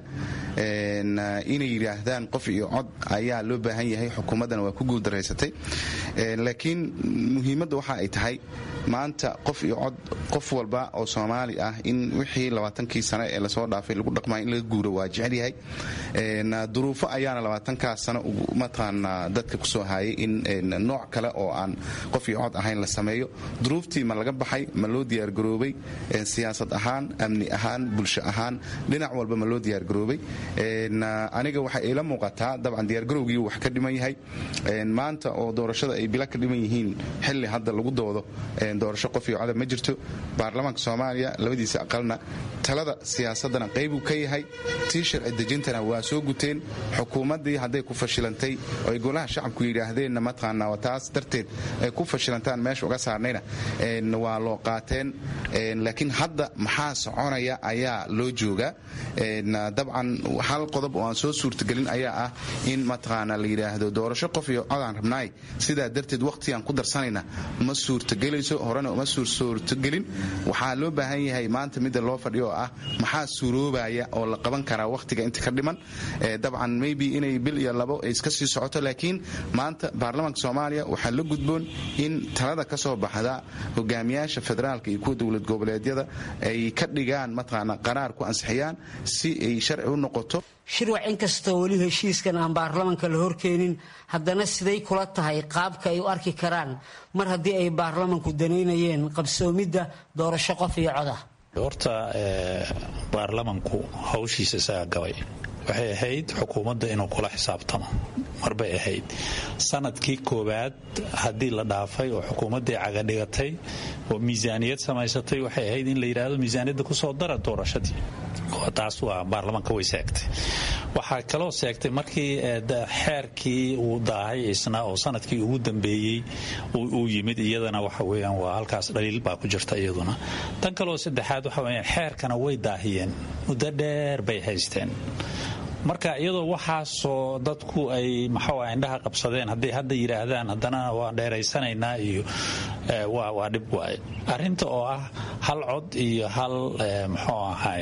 inay yidhaahdaan qof iyo cod ayaa loo baahan yahay xukuumaddana waa ku guuldaraysatay laakiin muhiimadda waxa ay tahay maanta qof iyo cod qof walba oo soomaali ah in wixii labaatankii sane ee lasoo dhaafay lagu dhaqmaya in laga guuro waa jecel yahay duruufo ayaana labaatankaas sano mataqaanaa dadka kusoo hayay in nooc kale oo aan qof iyo cod ahayn la sameeyo duruuftii ma laga baxay ma loo diyaargaroobay siyaasad ahaan amni ahaan bulsho ahaan dhinac walba ma loo diyaargaroobay aniga waxay ila muuqataa dabcan diyaargarowgii wax ka dhiman yahay maanta oo doorashada ay bila ka dhiman yihiin xilli hadda lagu doodo doorasho qof iyo codab ma jirto baarlamaanka soomaaliya labadiisa aqalna talada siyaasadana qaybuu ka yahay tii sharci dejintana waa soo guteen xukuumaddii hadday ku fashilantay oo ay golaha shacabku yidhaahdeenna mataqaanaa taas darteed ay ku fashilantaan meesha uga saarnayna waa loo qaateen laakiin hadda maxaa soconaya ayaa loo joogaa dabcan hal qodob oo aan soo suurtagelin ayaa ah in mataqaana la yidhaahdo doorasho qof iyo codaan rabnaay sidaa darteed waqtigaan ku darsanayna ma suurtagelayso horena uma suurtagelin waxaa loo baahan yahay maanta midda loo fadhiyo oo ah maxaa suuroobaya oo la qaban karaa waqtiga inta ka dhiman dabcan maybe inay bil iyo labo ay iska sii socoto laakiin maanta baarlamaanka soomaaliya waxaa la gudboon in talada ka soo baxda hogaamiyaasha federaalka iyo kuwa dowlad goboleedyada ay ka dhigaan mataqaana qaraar ku ansixiyaan si ay sharci u noqoto shirwac inkastoo weli heshiiskan aan baarlamanka la horkeenin haddana siday kula tahay qaabka ay u arki karaan mar haddii ay baarlamanku danaynayeen qabsoomidda doorasho qof iyo codah horta baarlamanku hawshiisa isagaa gabay waxay ahayd xukuumadda inuu kula xisaabtamo marbay ahayd sanadkii koowaad haddii la dhaafay oo xukuumaddii cagadhigatay oo miisaaniyad samaysatay waxay ahayd in la yidhaahdo miisaaniyadda kusoo dara doorashadii taas waa baarlamanka way seegtay waxaa kaloo seegtay markii xeerkii uu daahay isna oo sanadkii ugu dambeeyey uu yimid iyadana waxa weyaan waa halkaas dhaliil baa ku jirta iyaduna tan kaloo saddexaad waxa weyaan xeerkana way daahiyeen muddo dheer bay haysteen marka iyadoo waxaasoo dadku ay maxaa indhaha qabsadeen hadday hadda yidhaahdaan haddana waan dheeraysanaynaa iyo waa dhib waaye arrinta oo ah hal cod iyo hal muxuu ahay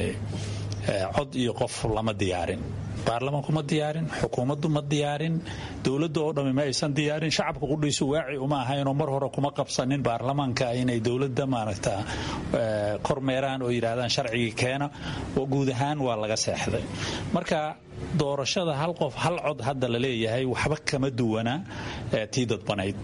cod iyo qof lama diyaarin baarlamanku ma diyaarin xukuumaddu ma diyaarin dowladda oo dhammi ma aysan diyaarin shacabka qudhiisu waaci uma ahaynoo mar hore kuma qabsanin baarlamaanka inay dowladda maaragta kormeeraan oo yidhaahdaan sharcigii keena oo guud ahaan waa laga seexday marka doorashada hal qof hal cod hadda la leeyahay waxba kama duwana tii dadbanayd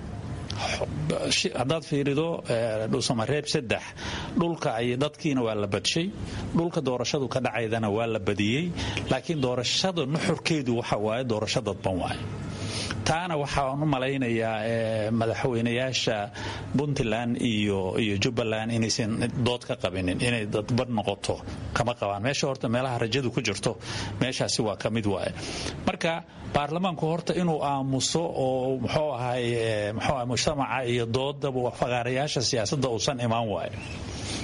haddaad fiirido dhuusamareeb saddex dhulka ay dadkiina waa la badshay dhulka doorashadu ka dhacaydana waa la badiyey laakiin doorashada nuxurkeedu waxa waaye doorasho dadban waaye taana waxaan u malaynayaa madaxweynayaasha puntland iyo iyo jubbaland inaysan dood ka qabinin inay dadban noqoto kama qabaan meesha horta meelaha rajadu ku jirto meeshaasi waa ka mid waaye marka baarlamaanku horta inuu aamuso oo muxuu ahay muxuu ahay mujtamaca iyo doodaba faqaarayaasha siyaasadda uusan imaan waayo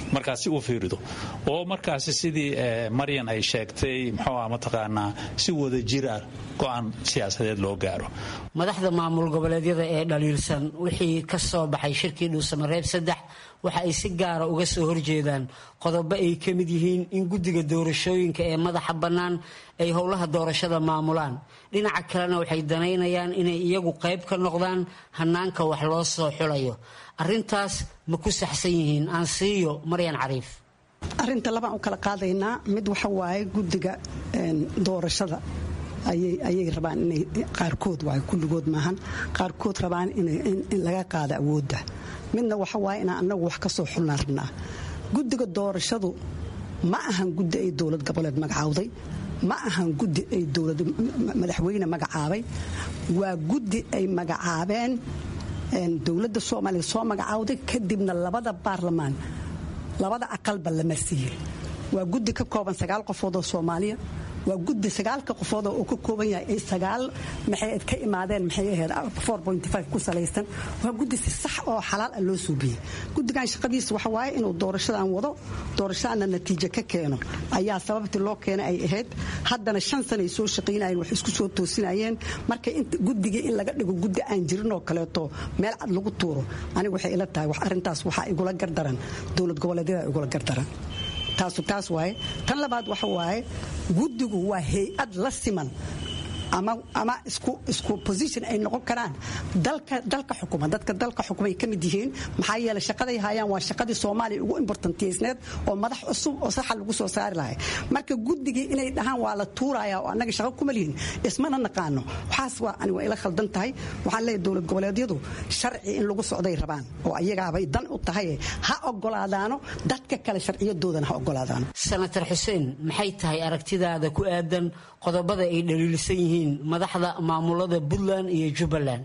markaasi u fiirido oo markaasi sidii maryan ay sheegtay muxuu ah mataqaanaa si wada jir ah go-aan siyaasadeed loo gaaro madaxda maamul goboleedyada ee dhaliilsan wixii ka soo baxay shirkii dhuusamareeb saddex waxa ay si gaara uga soo horjeedaan qodobo ay ka mid yihiin in guddiga doorashooyinka ee madaxa bannaan ay howlaha doorashada maamulaan dhinaca kalena waxay danaynayaan inay iyagu qayb ka noqdaan hanaanka wax loo soo xulayo arintaas ma ku saxsan yihiin aansiiyo maryan cariif arinta labaan u kala qaadaynaa mid waxa waaye guddiga doorashada ayay rabaan inay qaarkood waay kulligood maahan qaarkood rabaan in laga qaado awoodda midna waxa waaye inaan annagu wax ka soo xulnaan rabnaa guddiga doorashadu ma ahan guddi ay dowlad goboleed magacaawday ma ahan guddi ay dowlad madaxweyne magacaabay waa guddi ay magacaabeen dowladda soomaaliya soo magacaawday kadibna labada baarlamaan labada aqalba lama siiyey waa guddi ka kooban sagaal qofood oo soomaaliya waa guddi sagaalka qofood oo ka kooban yahay sagaal maxay ka imaadeen maxay ahayd ku salaysan waa guddi si sax oo xalaal ah loo suubiyey guddigan shaqadiisa waxa waaye inuu doorashadan wado doorashadana natiijo ka keeno ayaa sababtii loo keenay ay ahayd haddana shan sana ay soo shaqaynayeen wax isku soo toosinayeen marka guddigii in laga dhigo guddi aan jirin oo kaleeto meel cad lagu tuuro aniga waxay ila tahay arrintaas waxaa igula gardaran dowlad goboleedyada igula gardaran taasu taas waaye tan labaad waxa waaye guddigu waa hay-ad la siman ama isku position ay noqon karaan dalka xukuma dadka dalka xukumay ka mid yihiin maxaa yeele shaqaday hayaan waa shaqadii soomaaliya ugu importantiysneed oo madax cusub oo saxa lagu soo saari lahay marka guddigii inay dhahaan waa la tuuraya oo annaga shaqo kuma lihin ismana naqaano waxaas waa ani waa ila khaldan tahay waxaan leeyahay dowlad goboleedyadu sharci in lagu socday rabaan oo ayagaabay dan u tahay ha ogolaadaano dadka kale sharciyadoodana ha ogolaadaano senator xuseen maxay tahay aragtidaada ku aadan qodobada ay dhaliilsan yihiin madaxda maamulada puntland iyo jubbaland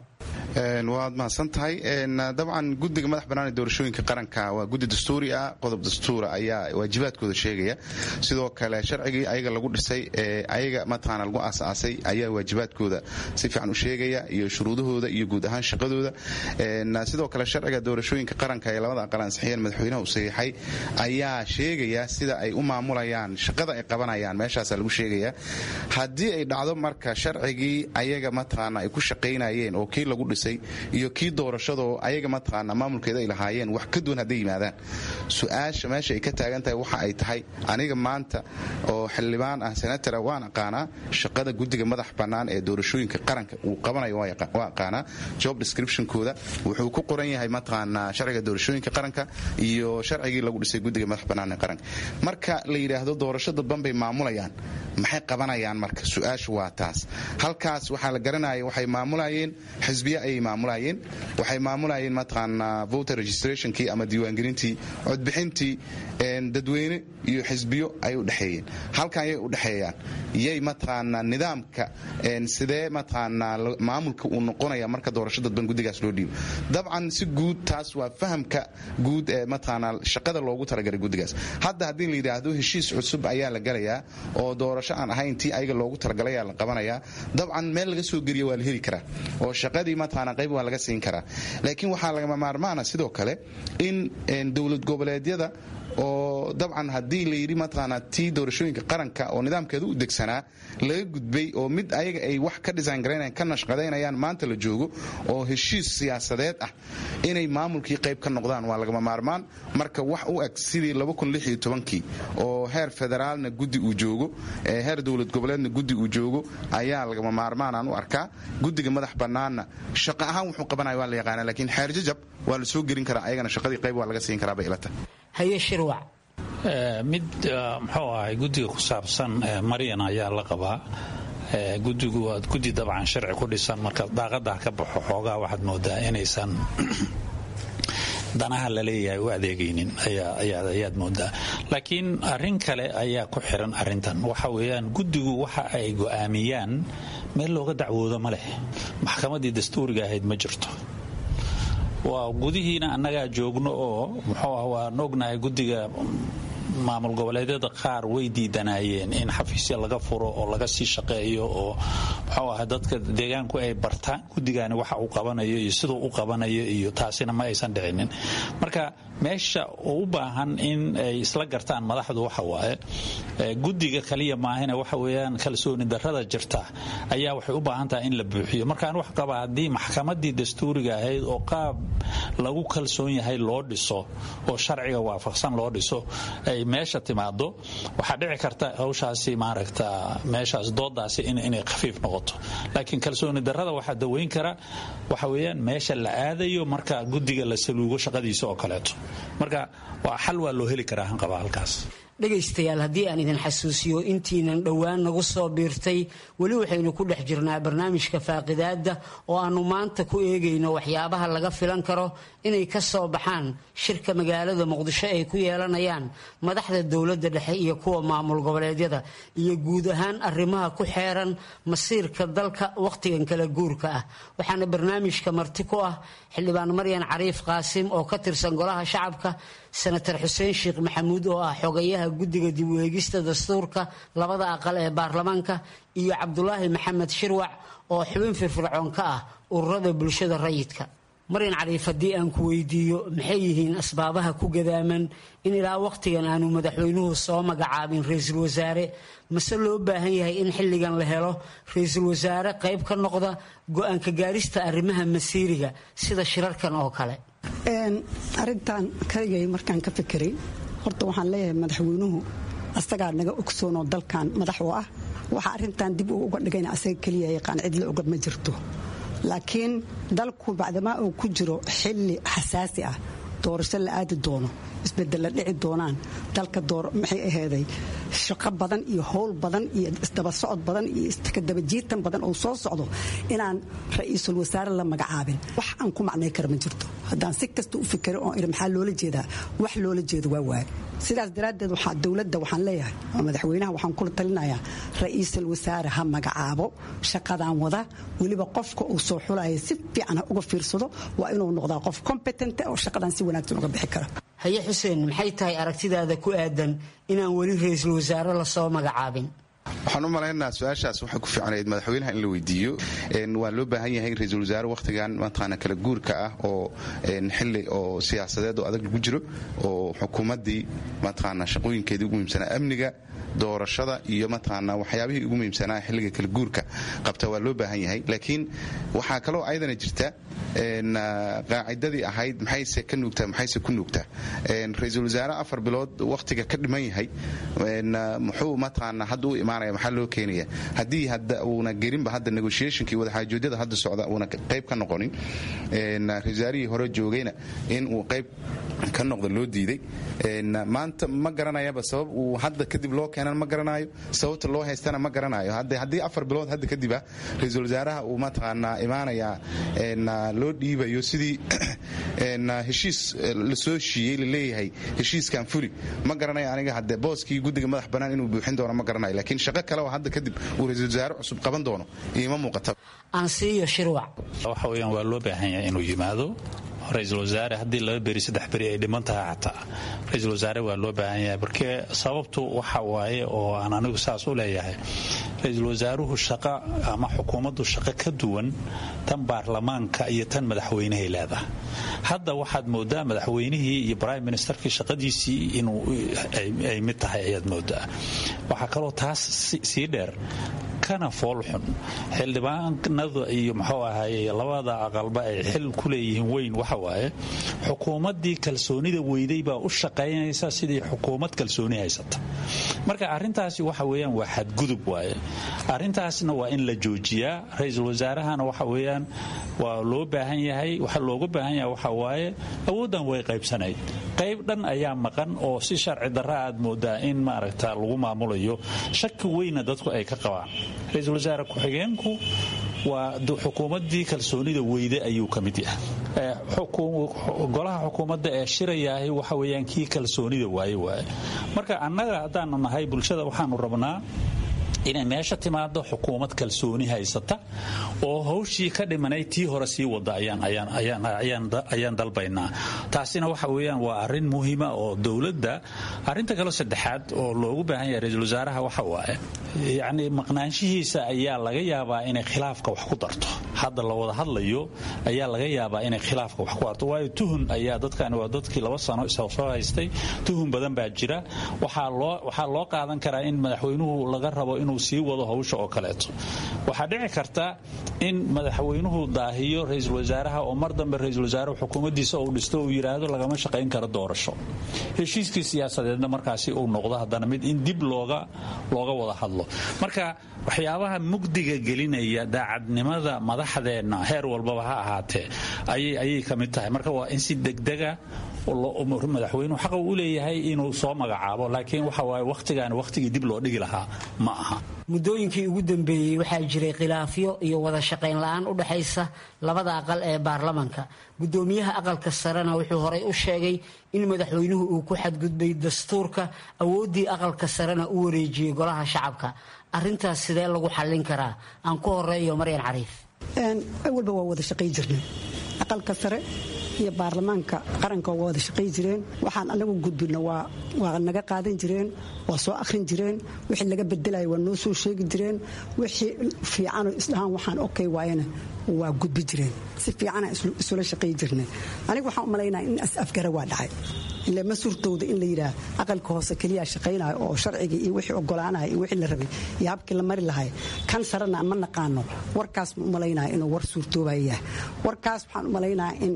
waad mahadsan tahay dabcan guddiga madax bannaan ee doorashooyinka qaranka waa guddi dastuuri ah qodob dastuura ayaa waajibaadkooda sheegaya sidoo kale sharcigii ayaga lagu dhisay ee ayaga mataqaana lagu aasaasay ayaa waajibaadkooda si fiican u sheegaya iyo shuruudahooda iyo guud ahaan shaqadooda sidoo kale sharciga doorashooyinka qaranka ee labada aqal ansixiyeen madaxweynaha u saxiixay ayaa sheegaya sida ay u maamulayaan shaqada ay qabanayaan meeshaasaa lagu sheegaya haddii ay dhacdo marka sharcigii ayaga mataqaana ay ku shaqaynayeen oo kii lagu dhisay iyo kii doorashadoo ayaga mataqaana maamulkeeda ay lahaayeen wax ka duwan hadday yimaadaan su-aasha meesha ay ka taagan tahay waxa ay tahay aniga maanta oo xildhibaan ah senatara waan aqaanaa shaqada guddiga madax bannaan ee doorashooyinka qaranka uu qabanayo waa aqaanaa job descriptionkooda wuxuu ku qoran yahay mataqaanaa sharciga doorashooyinka qaranka iyo sharcigii lagu dhisay guddiga madax bannaan ee qaranka marka la yidhaahdo doorasho dadban bay maamulayaan maxay qabanayaan marka su-aashu waa taas halkaas waxaa la garanaya waxay maamulayeen xisbiya ayay maamulayeen waxay maamulayeen mataqaanaa voter registrationkii ama diiwaangelintii codbixintii dadweyne iyo xisbiyo ay u dhexeeyeen halkan yay u dhexeeyaan yay mataqaanaa nidaamka sidee mataqaanaa maamulka uu noqonaya marka doorasho dadban guddigaas loo dhiibo dabcan si guud taas waa fahamka guud ee mataqaanaa shaqada loogu talagalay guddigaas hadda haddii la yidhaahdo heshiis cusub ayaa la galayaa oo doorasho aan ahayn tii ayaga loogu talagalayaa la qabanayaa dabcan meel laga soo geliya waa la heli karaa oo shaqadii mataqaanaa qayb waa laga siin karaa laakiin waxaa lagama maarmaana sidoo kale in dowlad goboleedyada oo dabcan haddii la yidhi mataqaanaa tii doorashooyinka qaranka oo nidaamkeeda u degsanaa laga gudbay oo mid ayaga ay wax ka disaangaraynayaan ka nashqadaynayaan maanta la joogo oo heshiis siyaasadeed ah inay maamulkii qayb ka noqdaan waa lagama maarmaan marka wax u eg sidii kii oo heer federaalna guddi uu joogo heer dowlad goboleedna guddi uu joogo ayaa lagama maarmaanaan u arkaa guddiga madax bannaanna shaqo ahaan wuxuu qabanaya waa la yaqaana laakiin xeer jajab waa la soo gelin karaa ayagana shaqadii qayb waa laga siin karaa bay ila tahay haye shirwac mid muxuu ahay guddiga ku saabsan maryan ayaa la qabaa gudigu waa guddi dabcan sharci ku dhisan marka daaqadah ka baxo xoogaa waxaad moodaa inaysan danaha la leeyahay u adeegaynin ayaad moodaa laakiin arin kale ayaa ku xiran arintan waxa weeyaan guddigu waxa ay go'aamiyaan meel looga dacwoodo ma leh maxkamadii dastuuriga ahayd ma jirto waa gudihiina annagaa joogno oo muxuu ah waan ognahay guddiga maamul goboleedyada qaar way diidanayeen in xafiisya laga furo oo laga sii shaqeeyo oo muxuu ahay dadka deegaanku ay bartaan guddigani waxa uu qabanayo iyo siduu u qabanayo iyo taasina ma aysan dhicinin marka meesha uu u baahan in ay isla gartaan madaxdu waxa waaye guddiga kaliya maahina waxa weeyaan kalsooni darrada jirta ayaa waxay u baahan tahay in la buuxiyo markaan wax qaba haddii maxkamadii dastuuriga ahayd oo qaab lagu kalsoon yahay loo dhiso oo sharciga waafaqsan loo dhiso ay meesha timaado waxaa dhici karta hawshaasi maaragta meeshaas doodaasi inay khafiif noqoto laakiin kalsooni darrada waxaa daweyn kara waxa weeyaan meesha la aadayo marka guddiga la saluugo shaqadiisa oo kaleeto marka waa xal waa loo heli karaa hanqaba halkaas dhegaystayaal haddii aan idin xasuusiyo intiinan dhowaan nagu soo biirtay weli waxaynu ku dhex jirnaa barnaamijka faaqidaadda oo aannu maanta ku eegayno waxyaabaha laga filan karo inay ka soo baxaan shirka magaalada muqdisho ay ku yeelanayaan madaxda dowladda dhexe iyo kuwa maamul goboleedyada iyo guud ahaan arrimaha ku xeeran masiirka dalka wakhtigan kala guurka ah waxaana barnaamijka marti ku ah xildhibaan maryan cariif qaasim oo ka tirsan golaha shacabka senatar xuseen sheekh maxamuud oo ah xogayaha guddiga dib u eegista dastuurka labada aqal ee baarlamaanka iyo cabdulaahi maxamed shirwac oo xubin firfircoon ka ah ururada bulshada rayidka maryan cariif haddii aan ku weydiiyo maxay yihiin asbaabaha ku gadaaman in ilaa wakhtigan aanu madaxweynuhu soo magacaabin ra-iisul wasaare mase loo baahan yahay in xilligan la helo ra-iisul wasaare qayb ka noqda go-aanka gaarista arrimaha masiiriga sida shirarkan oo kale arintan kaligay markaan ka fikiray horta waxaan leeyahay madaxweynuhu asagaa naga ogsoonoo dalkan madax u ah waxa arintan dib uu uga dhigayna asaga keliya yaqaan cidla oga ma jirto laakiin dalku bacdamaa uu ku jiro xilli xasaasi ah doorasho la aadi doono isbedella dhici doonaan dalka maxay aheyday shaqo badan iyo howl badan iyo isdaba socod badan iyo iskadabajiitan badan oo soo socdo inaan ra-iisul wasaare la magacaabin wax aan ku macnay kara ma jirto haddaan si kasta u fikira oo iri maxaa loola jeedaa wax loola jeedo waa waaye sidaas daraaddeed waxaa dowladda waxaan leeyahay oo madaxweynaha waxaan kula talinayaa ra-iisul wasaare ha magacaabo shaqadan wada weliba qofka uu soo xulaya si fiican ha uga fiirsado waa inuu noqdaa qof competent oo shaqadan si wanaagsan uga bixi kara haye xuseen maxay tahay aragtidaada ku aadan inaan weli ra-iisul wasaare lasoo magacaabin waxaan u malaynaa su-aashaas waxay ku fiicnayd madaxweynaha in la weydiiyo waa loo baahan yahay in ra-iisul wasaare wakhtigan mataqaana kala guurka ah oo xili oo siyaasadeed oo adag lagu jiro oo xukuumaddii mataqaana shaqooyinkeedii ugu muhiimsanaa amniga doorashada iyo mataqaana waxyaabihii ugu muhiimsanaa xilliga kala guurka qabta waa loo baahan yahay laakiin waxaa kaloo ayadana jirta qaacidadii ahayd maxayse ka nuugtaa maxayse ku nuugtaa ra-iisul wasaare afar bilood wakhtiga ka dhiman yahay muxuu mataqaana hadda u imaanaya maxaa loo keenaya haddii hadda uuna gerinba hadda negotiationkii wadaxaajoodyada hadda socda uuna qayb ka noqonin ra-isul wasaarihii hore joogayna in uu qayb ka noqda loo diiday maanta ma garanayaba sabab uu hadda kadib loo keenan ma garanayo sababta loo haystana ma garanayo haddii afar bilood hadda kadib ah ra-iisul wasaaraha uu mataqaanaa imaanayaa loo dhiibayo sidii heshiis lasoo heshiiyey laleeyahay heshiiskan fuli ma garanayo aniga hadde booskii guddiga madax bannaan inuu buuxin doono ma garanayo laakiin shaqo kale oo hadda kadib uu ra-iisul wasaare cusub qaban doono iima muuqata aansiiyo shirwac waxa weeyaan waa loo baahan yahay inuu yimaado ra-iisul wasaare haddii laba beri saddex beri ay dhiman tahay xataa ra-iisul wasaare waa loo baahan yahay markee sababtu waxa waaye oo aan anigu saas u leeyahay ra-iisul wasaaruhu shaqo ama xukuumaddu shaqo ka duwan tan baarlamaanka iyo tan madaxweynehay leedahay hadda waxaad moodaa madaxweynihii iyo prime ministerkii shaqadiisii inuu ay mid tahay ayaad moodaa waxaa kaloo taas sii dheer kana foolxun xildhibaanada iyo muxuu ahaye labada aqalba ay xil ku leeyihiin weyn waxa waaye xukuumaddii kalsoonida weyday baa u shaqaynaysa sidii xukuumad kalsooni haysata marka arrintaasi waxa weeyaan waa xadgudub waaye arrintaasna waa in la joojiyaa ra-iisul wasaarahana waxa weeyaan waa loo baahan yahay waxa looga baahan yahay waxa waaye awooddan way qaybsanayd qayb dhan ayaa maqan oo si sharci darra aad moodaa in maaragta lagu maamulayo shaki weyna dadku ay ka qabaan ra-iisul wasaare ku-xigeenku waa xukuumaddii kalsoonida weyde ayuu ka mid yahay golaha xukuumadda ee shirayaahi waxa weyaan kii kalsoonida waaye waaye marka annaga haddaanu nahay bulshada waxaanu rabnaa inay meesha timaado xukuumad kalsooni haysata oo hawshii ka dhimanay tii hore sii wada ayaan dalbaynaa taasina waxa weyaan waa arin muhiima oo dowladda arinta kale saddexaad oo loogu baahan yahay ra-iisul wasaaraha waxa waaye yacni maqnaanshihiisa ayaa laga yaabaa inay khilaafka wax ku darto hadda la wada hadlayo ayaa laga yaabaa inay khilaafka wax ku darto waayo tuhun ayaa dadkani waa dadkii laba sano soo haystay tuhun badan baa jira waxaa loo qaadan karaa in madaxweynuhu laga rabo inuu sii wado hawsha oo kaleeto waxaa dhici karta in madaxweynuhu daahiyo ra-iisul wasaaraha oo mar dambe ra-iisul wasaaruhu xukuumaddiisa uu dhisto uu yidhaahdo lagama shaqayn karo doorasho heshiiskii siyaasadeedna markaasi uu noqdo haddana mid in dib looga looga wada hadlo marka waxyaabaha mugdiga gelinaya daacadnimada madaxdeenna heer walbaba ha ahaatee ayay ka mid tahay marka waa in si degdega madaxweynuhu xaqa u leeyahay inuu soo magacaabo laakiin waxa waaye wakhtigan wakhtigii dib loo dhigi lahaa ma aha muddooyinkii ugu dambeeyey waxaa jiray khilaafyo iyo wada shaqayn la-aan u dhexaysa labada aqal ee baarlamanka gudoomiyaha aqalka sarena wuxuu horay u sheegay in madaxweynuhu uu ku xadgudbay dastuurka awooddii aqalka sarena u wareejiyey golaha shacabka arintaas sidee lagu xallin karaa aan ku horeeyo maryan cariif awalba waa wada shaqay jirnay aqalka sare iyo baarlamaanka qaranka waa wada shaqay jireen waxaan anagu gudbina waa naga qaadan jireen waa soo akhrin jireen wixii laga bedelaya waa noo soo sheegi jireen wixii fiicanoo isdhahaan waxaan okay waayana waa gudbi jireen si fiicana isula shaqay jirnay aniga waxaan u malaynaya in afgara waa dhacay ile ma suurtowda in la yidhaah aqalka hoose keliyaa shaqaynaya oo sharciga iyo wixii ogolaanaya iyo wixii la rabay iyo habkii la mari lahay kan sarena ma naqaano warkaas ma u malaynaya inuu war suurtoobaya yahay warkaas waxaan u malaynaya in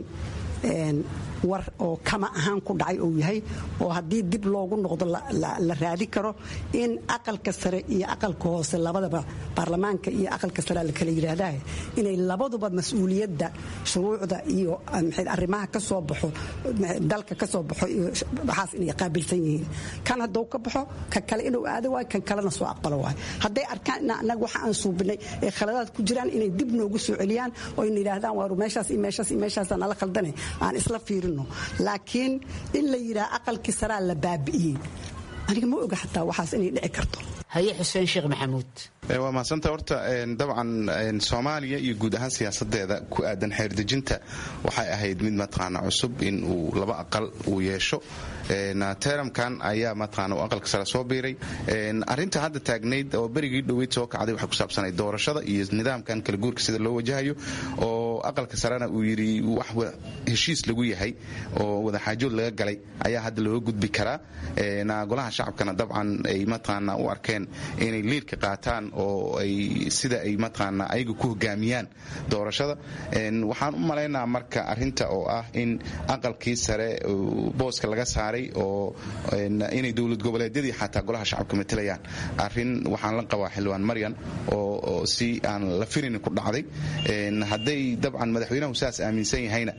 war oo kama ahaan ku dhacay uu yahay oo haddii dib loogu noqdo la raadi karo in aqalka sare iyo aqalka hoose labadaba baarlamaanka iyo aqalka sare la kala yidhaahdaa inay labaduba mas-uuliyadda shuruucda iyo arrimaha ka soo baxo dalka ka soo baxo iyo waxaas inay qaabilsan yihiin kan hadduu ka baxo kan kale inuu aado waayo kan kalena soo aqbalo waayo hadday arkaan in annaga waxa aan suubinay ee khaladaad ku jiraan inay dib noogu soo celiyaan oo ina yidhaahdaan waaru meeshaas iyo meeshaas iyo meeshaasaan nala khaldane aan isla fiirino laakiin in la yidhaha aqalkii saraa la baabi'iyey aniga ma oga xataa waxaas inay dhici karto haye xuseen sheekh maxamuud waa mahadsanta horta dabcan soomaaliya iyo guud ahaan siyaasadeeda ku aadan xeerdejinta waxay ahayd mid mataqaana cusub in uu laba aqal uu yeesho teramkan ayaa mataqaana uu aqalka sare soo biiray arrinta hadda taagnayd oo berigii dhoweyd soo kacday waxay ku saabsanayd doorashada iyo nidaamkan kala guurka sida loo wajahayo oo aqalka sarena uu yidhi wax heshiis lagu yahay oo wadaxaajood laga galay ayaa hadda looga gudbi karaa golaha shacabkana dabcan ay mataqaana u arkeen inay liirka qaataan oo ay sida ay mataqaana ayaga ku hogaamiyaan doorashada waxaan u malaynaa marka arinta oo ah in aqalkii sare booska laga saaray oo inay dowlad goboleedyadii xataa golaha shacabka matelayaan arin waxaan la qabaa xildhibaan maryan oo si aan la firin ku dhacday hadday dabcan madaxweynahu saas aaminsan yahayna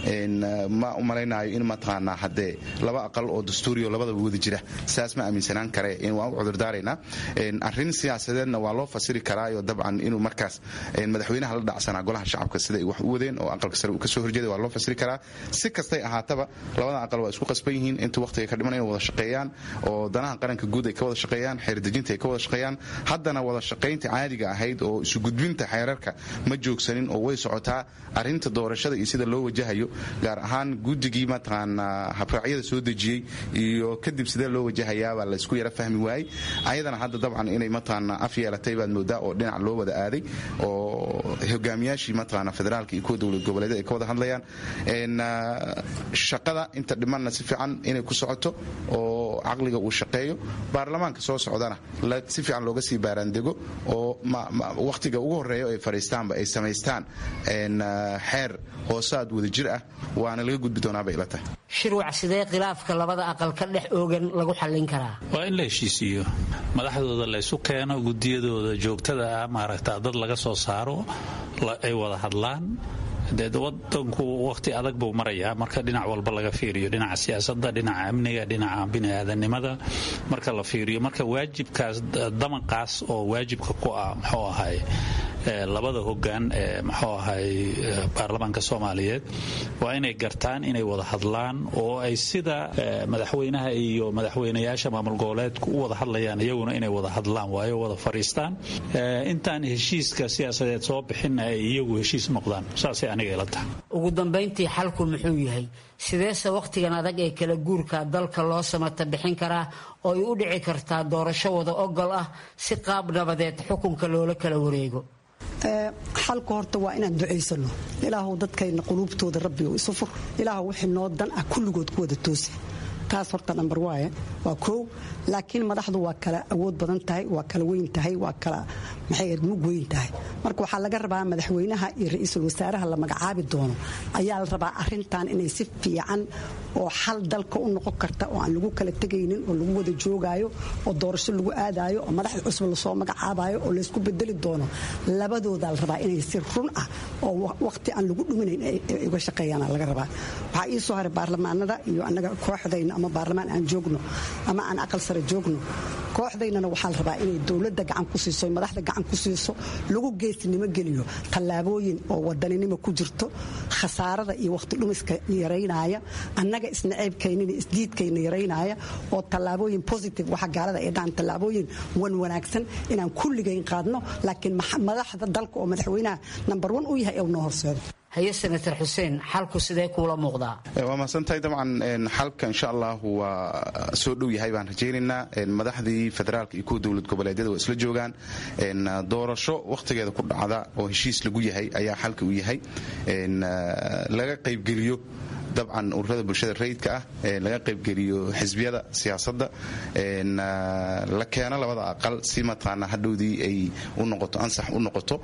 ma u malaynayo in mataqaanaa haddee laba aqal oo dastuuriyo labadaba wada jira saas ma aaminsanaan kare waan u cudurdaaraynaa arrin siyaasadeedna waa loo fasiri karaayo dabcan inuu markaas madaxweynaha la dhacsanaa golaha shacabka siday wax u wadeen oo aqalka sare uu kasoo horjeeday waa loo fasiri karaa si kastay ahaataba labada aqal waa isku qasban yihiin inta waqtiga ka dhiman inay wada shaqeeyaan oo danaha qaranka guud ay ka wada shaqeeyaan xeerdejinta ay ka wada shaqeeyaan haddana wada shaqaynta caadiga ahayd oo isu gudbinta xeerarka ma joogsanin oo way socotaa arrinta doorashada iyo sida loo wajahayo gaar ahaan guddigii mataqaanaa habraacyada soo dejiyey iyo kadib sidee loo wajahayaabaa laysku yara fahmi waayey ayadana hadda dabcan inay mataqaanaa af yeelatay baad moodaa oo dhinac loo wada aaday oo hogaamiyaashii mataqaanaa federaalka iyo kuwa dowlad goboleedyada ay ka wada hadlayaan shaqada inta dhimanna si fiican inay ku socoto oo caqliga uu shaqeeyo baarlamaanka soo socdana si fiican looga sii baaraandego oo wakhtiga ugu horeeya ay fadhiistaanba ay samaystaan xeer hoosaad wada jir ah waana laga gudbi doonaabay ila tahay shirwac sidee khilaafka labada aqal ka dhex oogan lagu xallin karaa waa in la heshiisiiyo madaxdooda la ysu keeno gudiyadooda joogtada ah maaragta dad laga soo saaro ay wada hadlaan dee wadanku waqti adag buu marayaa marka dhinac walba laga fiiriyo dhinaca siyaasada dhinaca amniga dhinaca biniaadanimada marka la fiiriyo marka waajibkaas damanqaas oo waajibka ku ah muxuu ahay labada hogaan ee muxuu ahay baarlamaanka soomaaliyeed waa inay gartaan inay wada hadlaan oo ay sida madaxweynaha iyo madaxweynayaasha maamul goboleedku u wada hadlayaan iyaguna inay wada hadlaan waayo wada fariistaan intaan heshiiska siyaasadeed soo bixinna ay iyagu heshiis noqdaan saasay aniga ila tahay ugu dambayntii xalku muxuu yahay sideese wakhtigan adag ee kala guurka dalka loo samata bixin karaa oo ay u dhici kartaa doorasho wada ogol ah si qaab nabadeed xukunka loola kala wareego xalka horta waa inaan ducaysano ilaahu dadkayna quluubtooda rabbigo isu fur ilaahu wixii noo dan ah kulligood ku wada toosi taas horta nambar waaye waa koow laakiin madaxdu waa kala awood badan tahay waa kala weyn tahay waa kala maxay mug weyn tahay marka waxaa laga rabaa madaxweynaha iyo ra-iisul wasaaraha la magacaabi doono ayaa la rabaa arintan inay si fiican oo xal dalka u noqon karta oo aan lagu kala tegaynin oo lagu wada joogaayo oo doorasho lagu aadayo oo madaxda cusub lasoo magacaabayo oo laysku bedeli doono labadoodaa la rabaa inay si run ah oo waqti aan lagu dhuminayn uga shaqeeyaana laga rabaa waxaa ii soo haray baarlamaanada iyo annaga kooxdayna ama baarlamaan aan joogno ama aan aqal sare joogno kooxdaynana waxaa la rabaa inay dowladda gacan ku siiso madaxda gacan ku siiso lagu geesnimo geliyo tallaabooyin oo wadaninimo ku jirto khasaarada iyo waqti dhumiska yaraynaya annaga isnaceybkaynina isdiidkayna yaraynaya oo tallaabooyin positive waxa gaalada ay dhahan tallaabooyin wan wanaagsan inaan kulligayn qaadno laakiin madaxda dalka oo madaxweynaha nambar wan u yahay ee noo horseedo haye senator xuseen xalku sidee kuula muuqdaa waa mahadsantahay dabcan xalka insha allah waa soo dhow yahay baan rajaynaynaa madaxdii federaalka iyo kuwa dowlad goboleedyada waa isla joogaan doorasho wakhtigeeda ku dhacda oo heshiis lagu yahay ayaa xalka u yahay laga qaybgeliyo dabcan ururada bulshada rayidka ah laga qaybgeliyo xisbiyada siyaasadda la keeno labada aqal si mataqaanaa hadhowdii ay u noqoto ansax u noqoto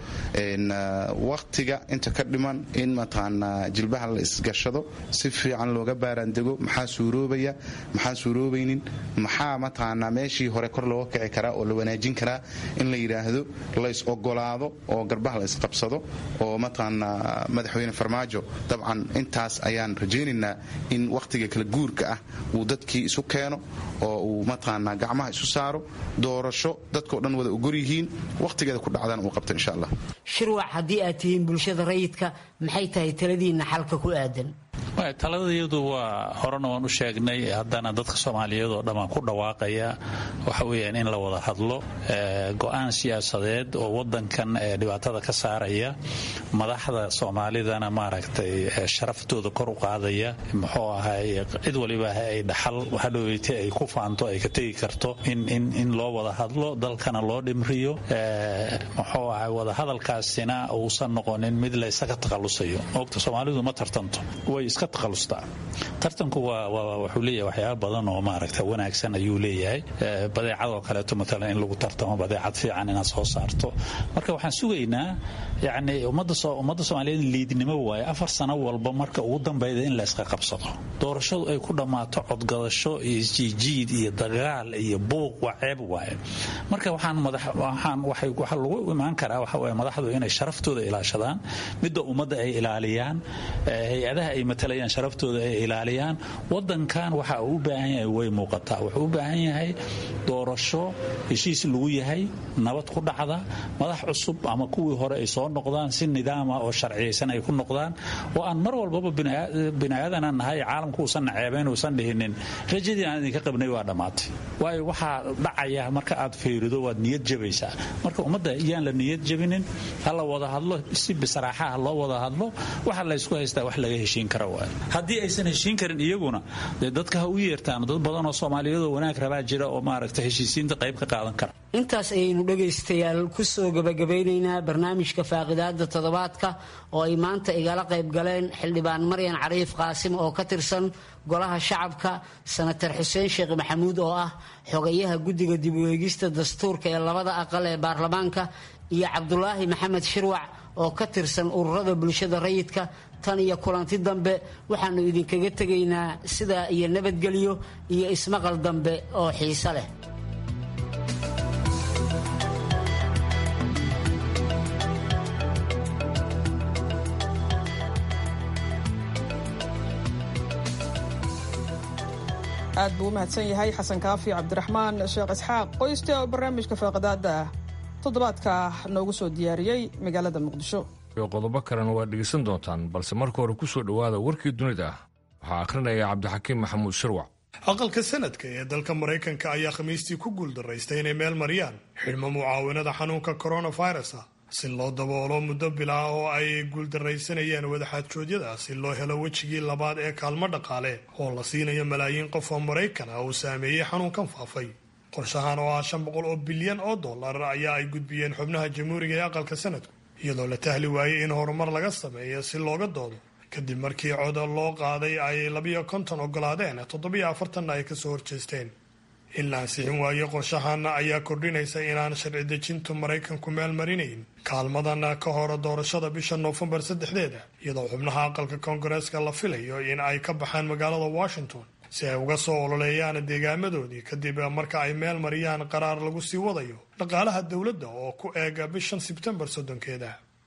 wakhtiga inta ka dhiman in mataqaanaa jilbaha la isgashado si fiican looga baaraandego maxaa suuroobaya maxaan suuroobaynin maxaa mataqaanaa meeshii hore kor looga kici karaa oo la wanaajin karaa in la yidhaahdo lays ogolaado oo garbaha la isqabsado oo mataqaanaa madaxweyne farmaajo dabcan intaas ayaan rajay in wakhtiga kala guurka ah uu dadkii isu keeno oo uu mataqaanaa gacmaha isu saaro doorasho dadkao dhan wada ogor yihiin wakhtigeeda ku dhacdana uu qabto insha allah shirwac haddii aad tihiin bulshada rayidka maxay tahay taladiinna xalka ku aadan taladayadu waa horena waan u sheegnay haddana dadka soomaaliyeed oo dhammaan ku dhawaaqaya waxa weyaan in la wada hadlo go-aan siyaasadeed oo wadankan dhibaatada ka saaraya madaxda soomaalidana maaragtay sharaftooda kor u qaadaya muxuu ahay cid waliba ay dhaxal hadhoweyte ay ku faanto ay ka tegi karto in loo wada hadlo dalkana loo dhimriyo muxuu ahay wadahadalkaasina uusan noqonin mid la isaga takhalusayo ogta soomaalidu ma tartanto way iska takhalustaa tartanku wuxuu leeyahay waxyaaba badan oo maaragta wanaagsan ayuu leeyahay badeecadoo kaleeto matalan in lagu tartamo badeecad fiican inaad soo saarto marka waxaan sugaynaa yani ummadda soomaaliyeed liidnimo waaye afar sano walba marka ugu dambayda in la iska qabsado doorashadu ay ku dhammaato codgadasho iyo isjiijiid iyo dagaal iyo buuq waa ceeb waaye marka waxaan waxaa lagu imaan karaa waxa waye madaxdu inay sharaftooda ilaashadaan midda ummadda ay ilaaliyaan hay-adaha ay matalayaan sharaftooda ay ilaaliyaan wadankan waxa uu u baahan yahay way muuqataa wuxuu u baahan yahay doorasho heshiis lagu yahay nabad ku dhacda madax cusub ama kuwii hore ay soo noqdaan si nidaama oo sharciyaysan ay ku noqdaan oo aan mar walbaba biniaadanaan nahay caalamku uusan naceebayn uusan dhihinin rajadii aan idinka qabnay waa dhammaatay waayo waxaa dhacaya marka aad fiirido waad niyad jabaysaa marka ummadda iyaan la niyad jabinin hala wada hadlo si bisraaxaha loo wada hadlo waxa laysku haystaa wax laga heshiin kara waay haddii aysan heshiin karin iyaguna dee dadka ha u yeertaan dad badan oo soomaaliyeedoo wanaag rabaa jira oo maaragta heshiisiinta qayb ka qaadan kara intaas ayaynu dhegaystayaal ku soo gabagabeynaynaa barnaamijka faaqidaada toddobaadka oo ay maanta igala qayb galeen xildhibaan maryan cariif qaasim oo ka tirsan golaha shacabka sanatar xuseen sheekh maxamuud oo ah xogayaha guddiga dib u eegista dastuurka ee labada aqal ee baarlamaanka iyo cabdulaahi maxamed shirwac oo ka tirsan ururada bulshada rayidka tan iyo kulanti dambe waxaannu idinkaga tegaynaa sidaa iyo nabadgelyo iyo ismaqal dambe oo xiise leh aad buu u mahadsan yahay xasan kaafi cabdiraxmaan sheekh isxaaq qoyste oo barnaamijka faaqadaada toddobaadka noogu soo diyaariyey magaalada muqdisho iyo qodobo kalena waad dhegaysan doontaan balse marka hore ku soo dhowaada warkii dunida waxaa akhrinaya cabdixakiim maxamuud shirwac aqalka sanadka ee dalka maraykanka ayaa khamiistii ku guuldaraystay inay meel mariyaan xidhmo mucaawinada xanuunka coronavirus ah si loo daboolo muddo bilaa oo ay guuldaraysanayeen wadaxaadjoodyada si loo helo wejigii labaad ee kaalmo dhaqaale oo la siinayo malaayiin qof oo maraykan ah uu saameeyey xanuunkan faafay qorshahan oo ah shan boqol oo bilyan oo dollar ayaa ay gudbiyeen xubnaha jamhuuriga ee aqalka sanadku iyadoo la tahli waayey in horumar laga sameeyo si looga doodo kadib markii cod loo qaaday ay labiyo konton ogolaadeen toddobiyo afartanna ay kasoo horjeesteen in la ansixin waayo qorshahan ayaa kordhinaysa inaan sharci dejintu maraykanku meel marinayn kaalmadan ka hor doorashada bisha noofembar saddexdeeda iyadoo xubnaha aqalka koongareeska la filayo in ay ka baxaan magaalada washington si ay uga soo ololeeyaan deegaamadoodii kadib marka ay meel mariyaan qaraar lagu sii wadayo dhaqaalaha dowladda oo ku eega bishan sebtembar soddonkeeda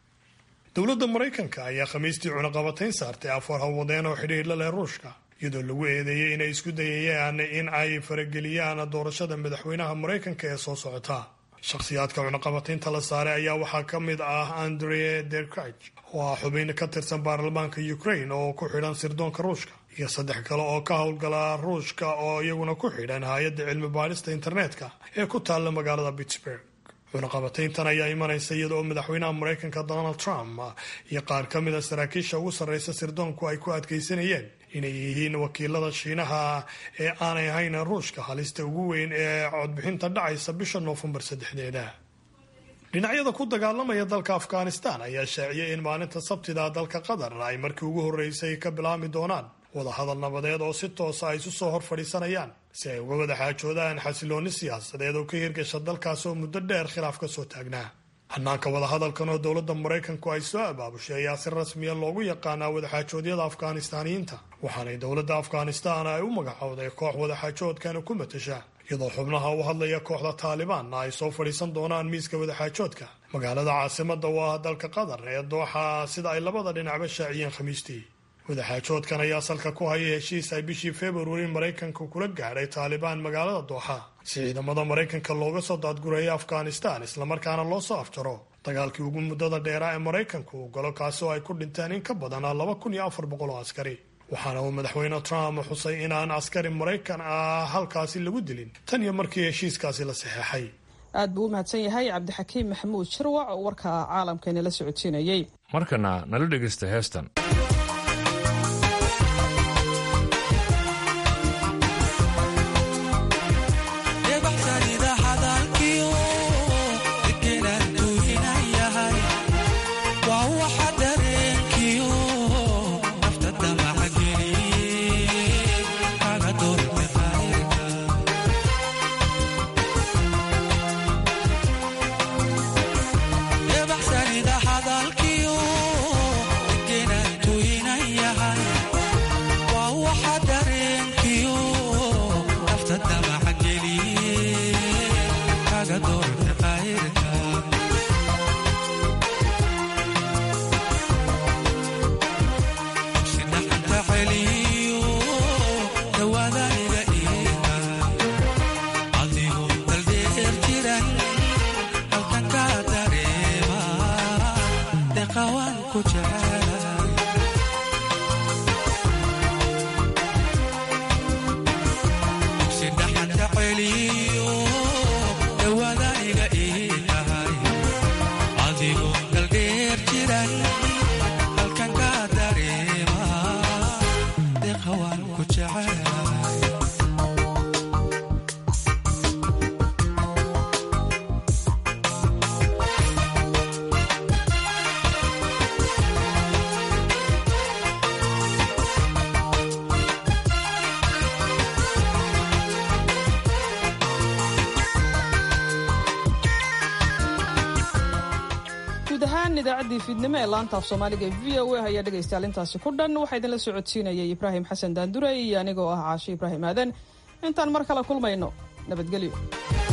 dowladda maraykanka ayaa khamiistii cunaqabatayn saartay afar hawadeen oo xidhiir la leh ruushka iyadoo lagu eedeeyey inay isku dayayaan in ay farageliyaan doorashada madaxweynaha maraykanka ee soo socota shakhsiyaadka cunaqabataynta la saaray ayaa waxaa ka mid ah andre derkrach oo ah xubin ka tirsan baarlamaanka ukraine oo ku xidhan sirdoonka ruushka iyo saddex kale oo ka howlgala ruushka oo iyaguna ku xidhan hay-adda cilmi baadhista internetka ee ku taalla magaalada pittsburg cunaqabatayntan ayaa imanaysa iyada oo madaxweynaha maraykanka donald trump iyo qaar ka mid a saraakiisha ugu sarreysa sirdoonku ay ku adkaysanayeen inay yihiin wakiilada shiinaha ee aanay ahayn ruushka halista ugu weyn ee codbixinta dhacaysa bisha noofembar saddexdeeda dhinacyada ku dagaalamaya dalka afghanistan ayaa shaaciyay in maalinta sabtida dalka qatar ay markii ugu horreysay ka bilaabmi doonaan wadahadal nabadeed oo si toosa ay isu soo hor fadhiisanayaan si ay uga wada xaajoodaan xasiloonni siyaasadeed oo ka hirgasha dalkaas oo muddo dheer khilaaf ka soo taagnaa hanaanka wadahadalkan oo dowladda maraykanku ay soo abaabushay ayaa si rasmiya loogu yaqaanaa wadaxaajoodyada afghanistaaniyiinta waxaanay dowladda afghanistan ay u magacowday koox wadaxaajoodkan ku matasha iyadoo xubnaha u hadlaya kooxda taalibaanna ay soo fadhiisan doonaan miiska wadaxaajoodka magaalada caasimada oo ah dalka qatar ee dooxa sida ay labada dhinacba shaaciyeen khamiistii wadaxaajoodkan ayaa salka ku haya heshiis ay bishii februari maraykanka kula gaadhay taalibaan magaalada dooxa si ciidamada maraykanka looga soo daadgureeyo afghanistan islamarkaana loo soo afjaro dagaalkii ugu muddada dheeraa ee maraykanku uu galo kaasi oo ay ku dhinteen in ka badan laba kun iyo afar boqol oo askari waxaana uu madaxweyne trump xusay inaan askari maraykan ah halkaasi lagu dilin tan iyo markii heshiiskaasi la saxeexay aad buu u mahadsan yahay cabdixakiim maxamuud shirwac oo warka caalamkeena la socodsiinayey markana nala dhegaysta heestan idaacadii fiidnimo ee laanta af soomaaliga v o a ayaa dhegaystayaal intaasi ku dhan waxaa idinla socodsiinayay ibraahim xasan daandure iyo anigoo ah caashe ibraahim aadan intaan mar kale kulmayno nabadgelyo